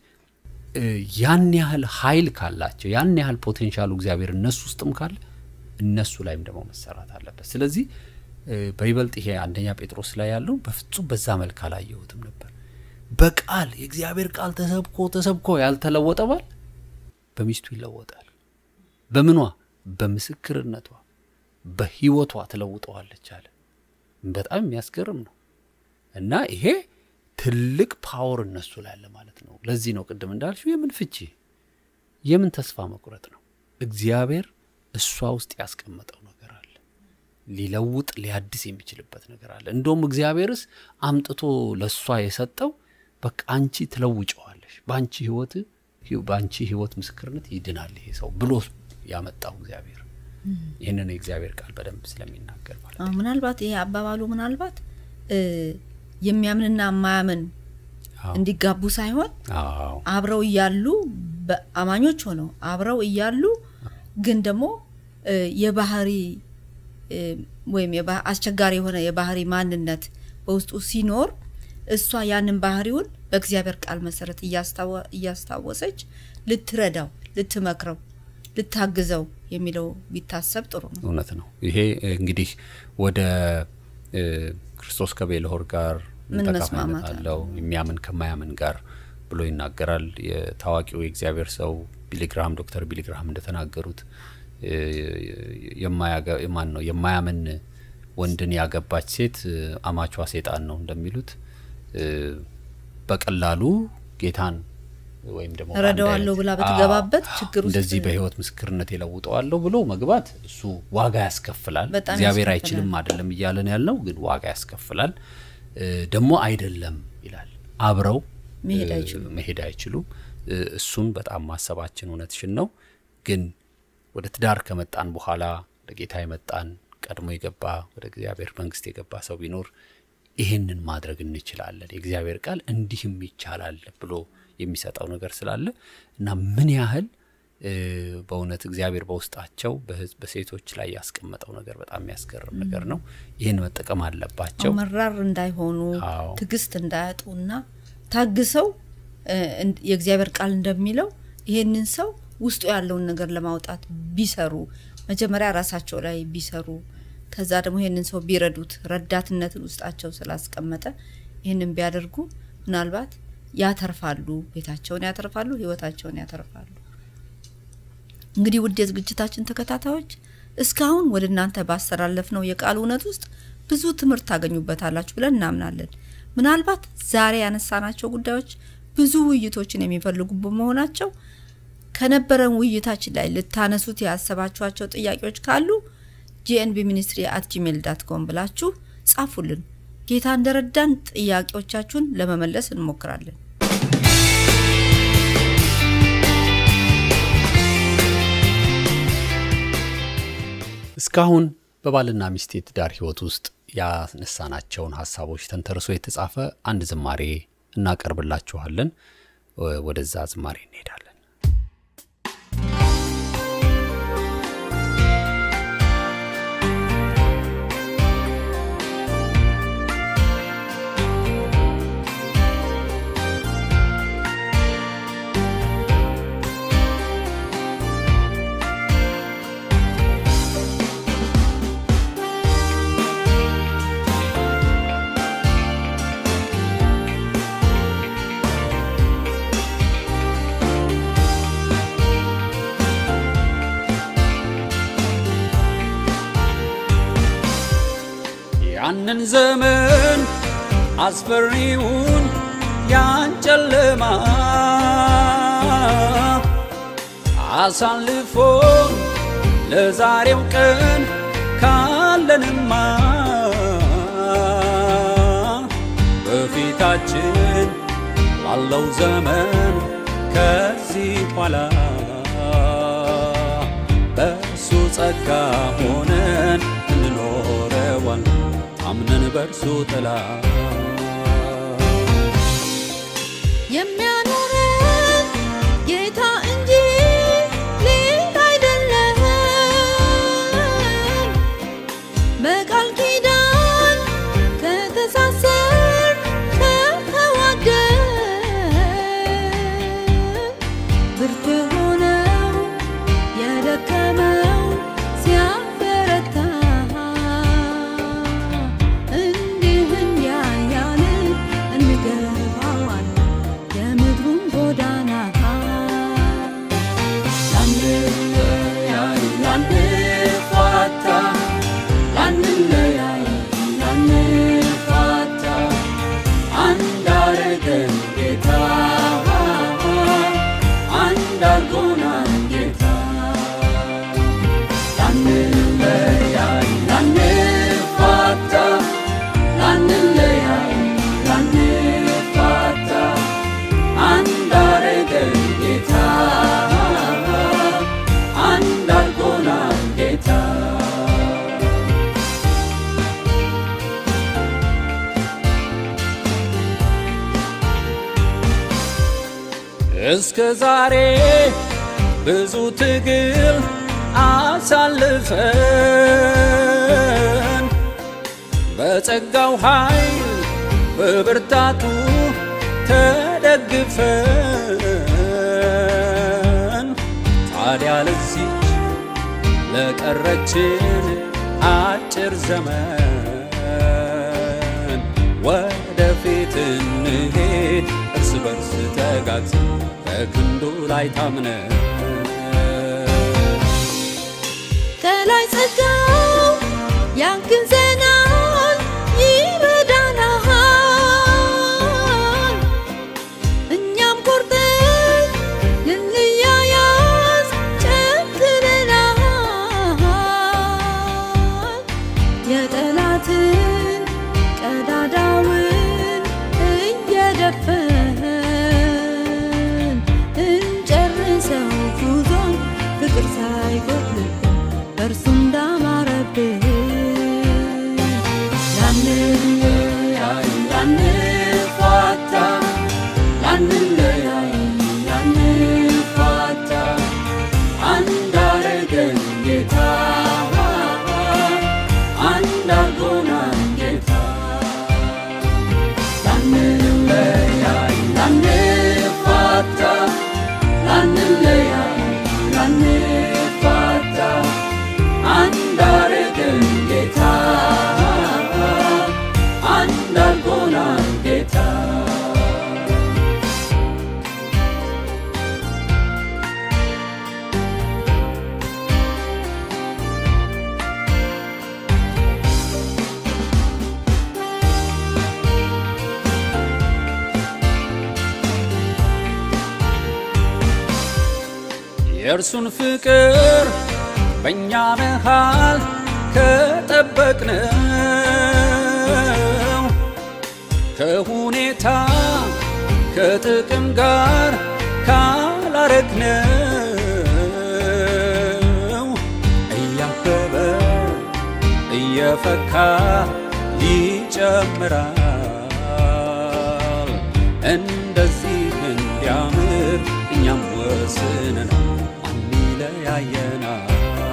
ያን ያህል ኃይል ካላቸው ያን ያህል ፖቴንሻሉ እግዚአብሔር እነሱ ውስጥም ካለ እነሱ ላይም ደግሞ መሰራት አለበት። ስለዚህ በይበልጥ ይሄ አንደኛ ጴጥሮስ ላይ ያለው በፍጹም በዛ መልክ አላየሁትም ነበር። በቃል የእግዚአብሔር ቃል ተሰብኮ ተሰብኮ ያልተለወጠ ባል በሚስቱ ይለወጣል። በምኗ? በምስክርነቷ በህይወቷ ትለውጠዋለች አለ። በጣም የሚያስገርም ነው እና ይሄ ትልቅ ፓወር እነሱ ላይ አለ ማለት ነው። ለዚህ ነው ቅድም እንዳልሽው የምን ፍቺ የምን ተስፋ መቁረጥ ነው። እግዚአብሔር እሷ ውስጥ ያስቀመጠው ነገር አለ፣ ሊለውጥ ሊያድስ የሚችልበት ነገር አለ። እንደውም እግዚአብሔርስ አምጥቶ ለእሷ የሰጠው በቃ አንቺ ትለውጨዋለሽ፣ በአንቺ ህይወት በአንቺ ህይወት ምስክርነት ይድናል ይሄ ሰው ብሎ ያመጣው እግዚአብሔር ይህንን የእግዚአብሔር ቃል በደንብ ስለሚናገር ማለት ነው። ምናልባት ይሄ አባባሉ ምናልባት የሚያምንና የማያምን እንዲጋቡ ሳይሆን አዎ አብረው እያሉ በአማኞች ሆነው አብረው እያሉ ግን ደግሞ የባህሪ ወይም የባ- አስቸጋሪ የሆነ የባህሪ ማንነት በውስጡ ሲኖር እሷ ያንን ባህሪውን በእግዚአብሔር ቃል መሰረት እያስታወ- እያስታወሰች ልትረዳው፣ ልትመክረው፣ ልታግዘው የሚለው ቢታሰብ ጥሩ ነው። እውነት ነው። ይሄ እንግዲህ ወደ እ፣ ክርስቶስ ከቤልሆር ጋር ምን ተቃራኒነት መስማማት አለው የሚያምን ከማያምን ጋር ብሎ ይናገራል። የታዋቂው የእግዚአብሔር ሰው ቢሊግራም ዶክተር ቢሊግራም እንደተናገሩት እ፣ የማያገ- ማን ነው የማያምን ወንድን ያገባች ሴት እ፣ አማቿ ሴጣን ነው እንደሚሉት እ፣ በቀላሉ ጌታን ወይም ደግሞ በአንድ እረዳዋለሁ አይነት- ብላ በትገባበት አዎ፣ ችግር ውስጥ እንደዚህ በህይወት ምስክርነት የለውጠዋለሁ ብሎ መግባት እሱ ዋጋ ያስከፍላል። በጣም እግዚአብሔር ያስከፍላል። አይችልም አይደለም እያለን ያለው ግን ዋጋ ያስከፍላል። እ፣ ደግሞ አይደለም ይላል አብረው መሄድ እ፣ አይችሉም። መሄድ አይችሉም። እ፣ እሱን በጣም ማሰባችን እውነትሽን ነው። ግን ወደ ትዳር ከመጣን በኋላ ለጌታ የመጣን ቀድሞ የገባ ወደ እግዚአብሔር መንግስት የገባ ሰው ቢኖር ይህንን ማድረግ እንችላለን። የእግዚአብሔር ቃል እንዲህም ይቻላል ብሎ የሚሰጠው ነገር ስላለ እና ምን ያህል እ፣ በእውነት እግዚአብሔር በውስጣቸው በህዝብ በሴቶች ላይ ያስቀመጠው ነገር በጣም የሚያስገርም ነገር ነው። ይህን መጠቀም አለባቸው። መራር እንዳይሆኑ አዎ። ትዕግስት እንዳያጡና ታግሰው እ፣ እንድ- የእግዚአብሔር ቃል እንደሚለው ይሄንን ሰው ውስጡ ያለውን ነገር ለማውጣት ቢሰሩ መጀመሪያ ራሳቸው ላይ ቢሰሩ ከዛ ደግሞ ይሄንን ሰው ቢረዱት ረዳትነትን ውስጣቸው ስላስቀመጠ ይህንን ቢያደርጉ ምናልባት ያተርፋሉ፣ ቤታቸውን ያተርፋሉ፣ ህይወታቸውን ያተርፋሉ። እንግዲህ ውድ የዝግጅታችን ተከታታዮች እስካሁን ወደ እናንተ ባስተላለፍነው የቃል እውነት ውስጥ ብዙ ትምህርት ታገኙበታላችሁ ብለን እናምናለን። ምናልባት ዛሬ ያነሳናቸው ጉዳዮች ብዙ ውይይቶችን የሚፈልጉ በመሆናቸው ከነበረን ውይይታችን ላይ ልታነሱት ያሰባችኋቸው ጥያቄዎች ካሉ ጂኤንቢ ሚኒስትሪ አት ጂሜል ዳት ኮም ብላችሁ ጻፉልን። ጌታ እንደረዳን ጥያቄዎቻችሁን ለመመለስ እንሞክራለን። እስካሁን በባልና ሚስት የትዳር ህይወት ውስጥ ያነሳናቸውን ሀሳቦች ተንተርሶ የተጻፈ አንድ ዝማሬ እናቀርብላችኋለን። ወ- ወደዛ ዝማሬ እንሄዳለን። ያንን ዘመን አስፈሪውን ያን ጨለማ አሳልፎ ለዛሬው ቀን ካለንማ በፊታችን ላለው ዘመን ከዚህ ኋላ በእርሱ ጸጋ ሆነን እንኖረዋል አምነን በእርሱ ጥላ የሚያኖረን ጌታ እንጂ ሌላ አይደለም። በቃል ኪዳን ከተሳሰር ከተዋደን ብርቱ የሆነው የደከመው ሲያበረታ እንዲህ እንዲያያልን እንገባዋለን የምድሩን ጎዳና ላንለያይ ላንፋታ ላንለያይ ላንፋታ አንድ አረገን ጌታ አንድ አርጎናል ጌታ ላንለያይ ላንፋታ ላንለያይ ላንፋታ አንድ አረገን ጌታ አንድ አርጎናል ጌታ እስከ ዛሬ ብዙ ትግል አሳልፈን በጸጋው ኃይል በብርታቱ ተደግፈን ታዲያ ለዚች ለቀረችን አጭር ዘመን ወደፊት እንሄድ እርስ በርስ ተጋግዘን በክንዱ ላይ ታምነን ከላይ ጸጋው ያግዘናል ይረዳናል እኛም ቆርጠን ልንያያዝ ጨክነናል የጠላትን ቀዳዳውን እየደፈን እንጨርሰው ጉዞን ፍቅር ሳይጎድልብን በእርሱ እንዳማረብን ላንለያይ ላንፋታ ላንለያይ ላንፋታ አንድ አረገን ጌታ አንድ አርጎናል ጌታ ላንለያይ ላንፋታ ላንለያይ ላንፋታ አንድ አረገን ጌታ አንድ አርጎናል ጌታ የእርሱን ፍቅር በእኛ መሃል ከጠበቅነው ከሁኔታ ከጥቅም ጋር ካላረግነው እያበበ እየፈካ ይጨምራል እንደዚህ እንዲያምር እኛም ወስነናል ማን ይለያየናል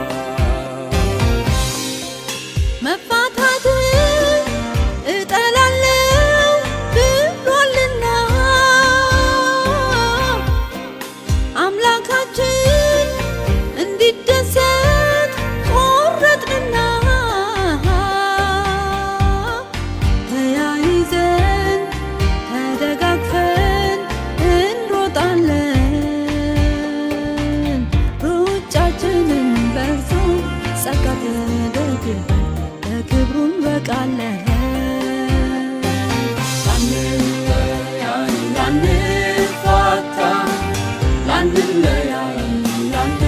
መፋታትን እጠላለው ብሏልና አምላካችን እንዲደሰት ቆረጥንና ተያይዘን ተደጋግፈን እንሮጣለን ሩጫችንን በርሱ ጸጋ ተደግፈን ለክብሩ እንበቃለን ላንለያይ ላንፋታ ላንለያይ ላን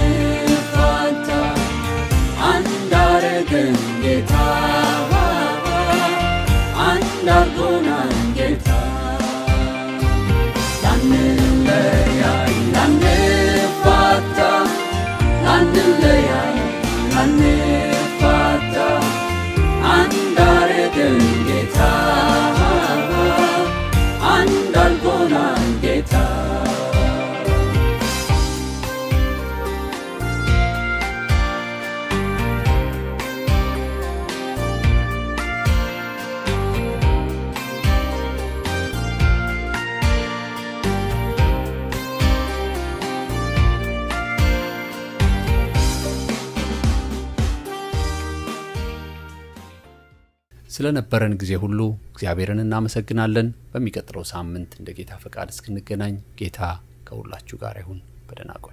ስለነበረን ጊዜ ሁሉ እግዚአብሔርን እናመሰግናለን። በሚቀጥለው ሳምንት እንደ ጌታ ፈቃድ እስክንገናኝ ጌታ ከሁላችሁ ጋር ይሁን። በደህና ቆዩ።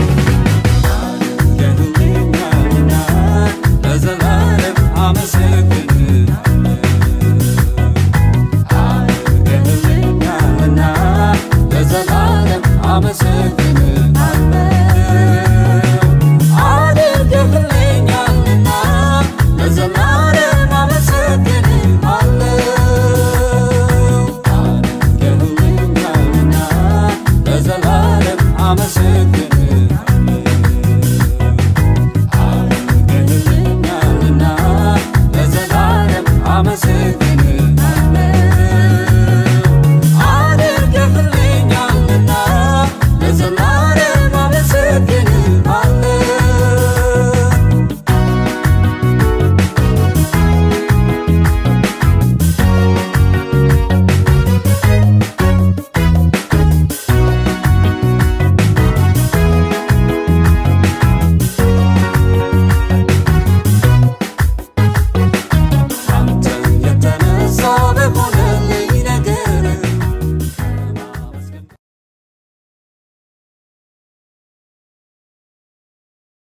ለዘላለም አመሰግናለሁ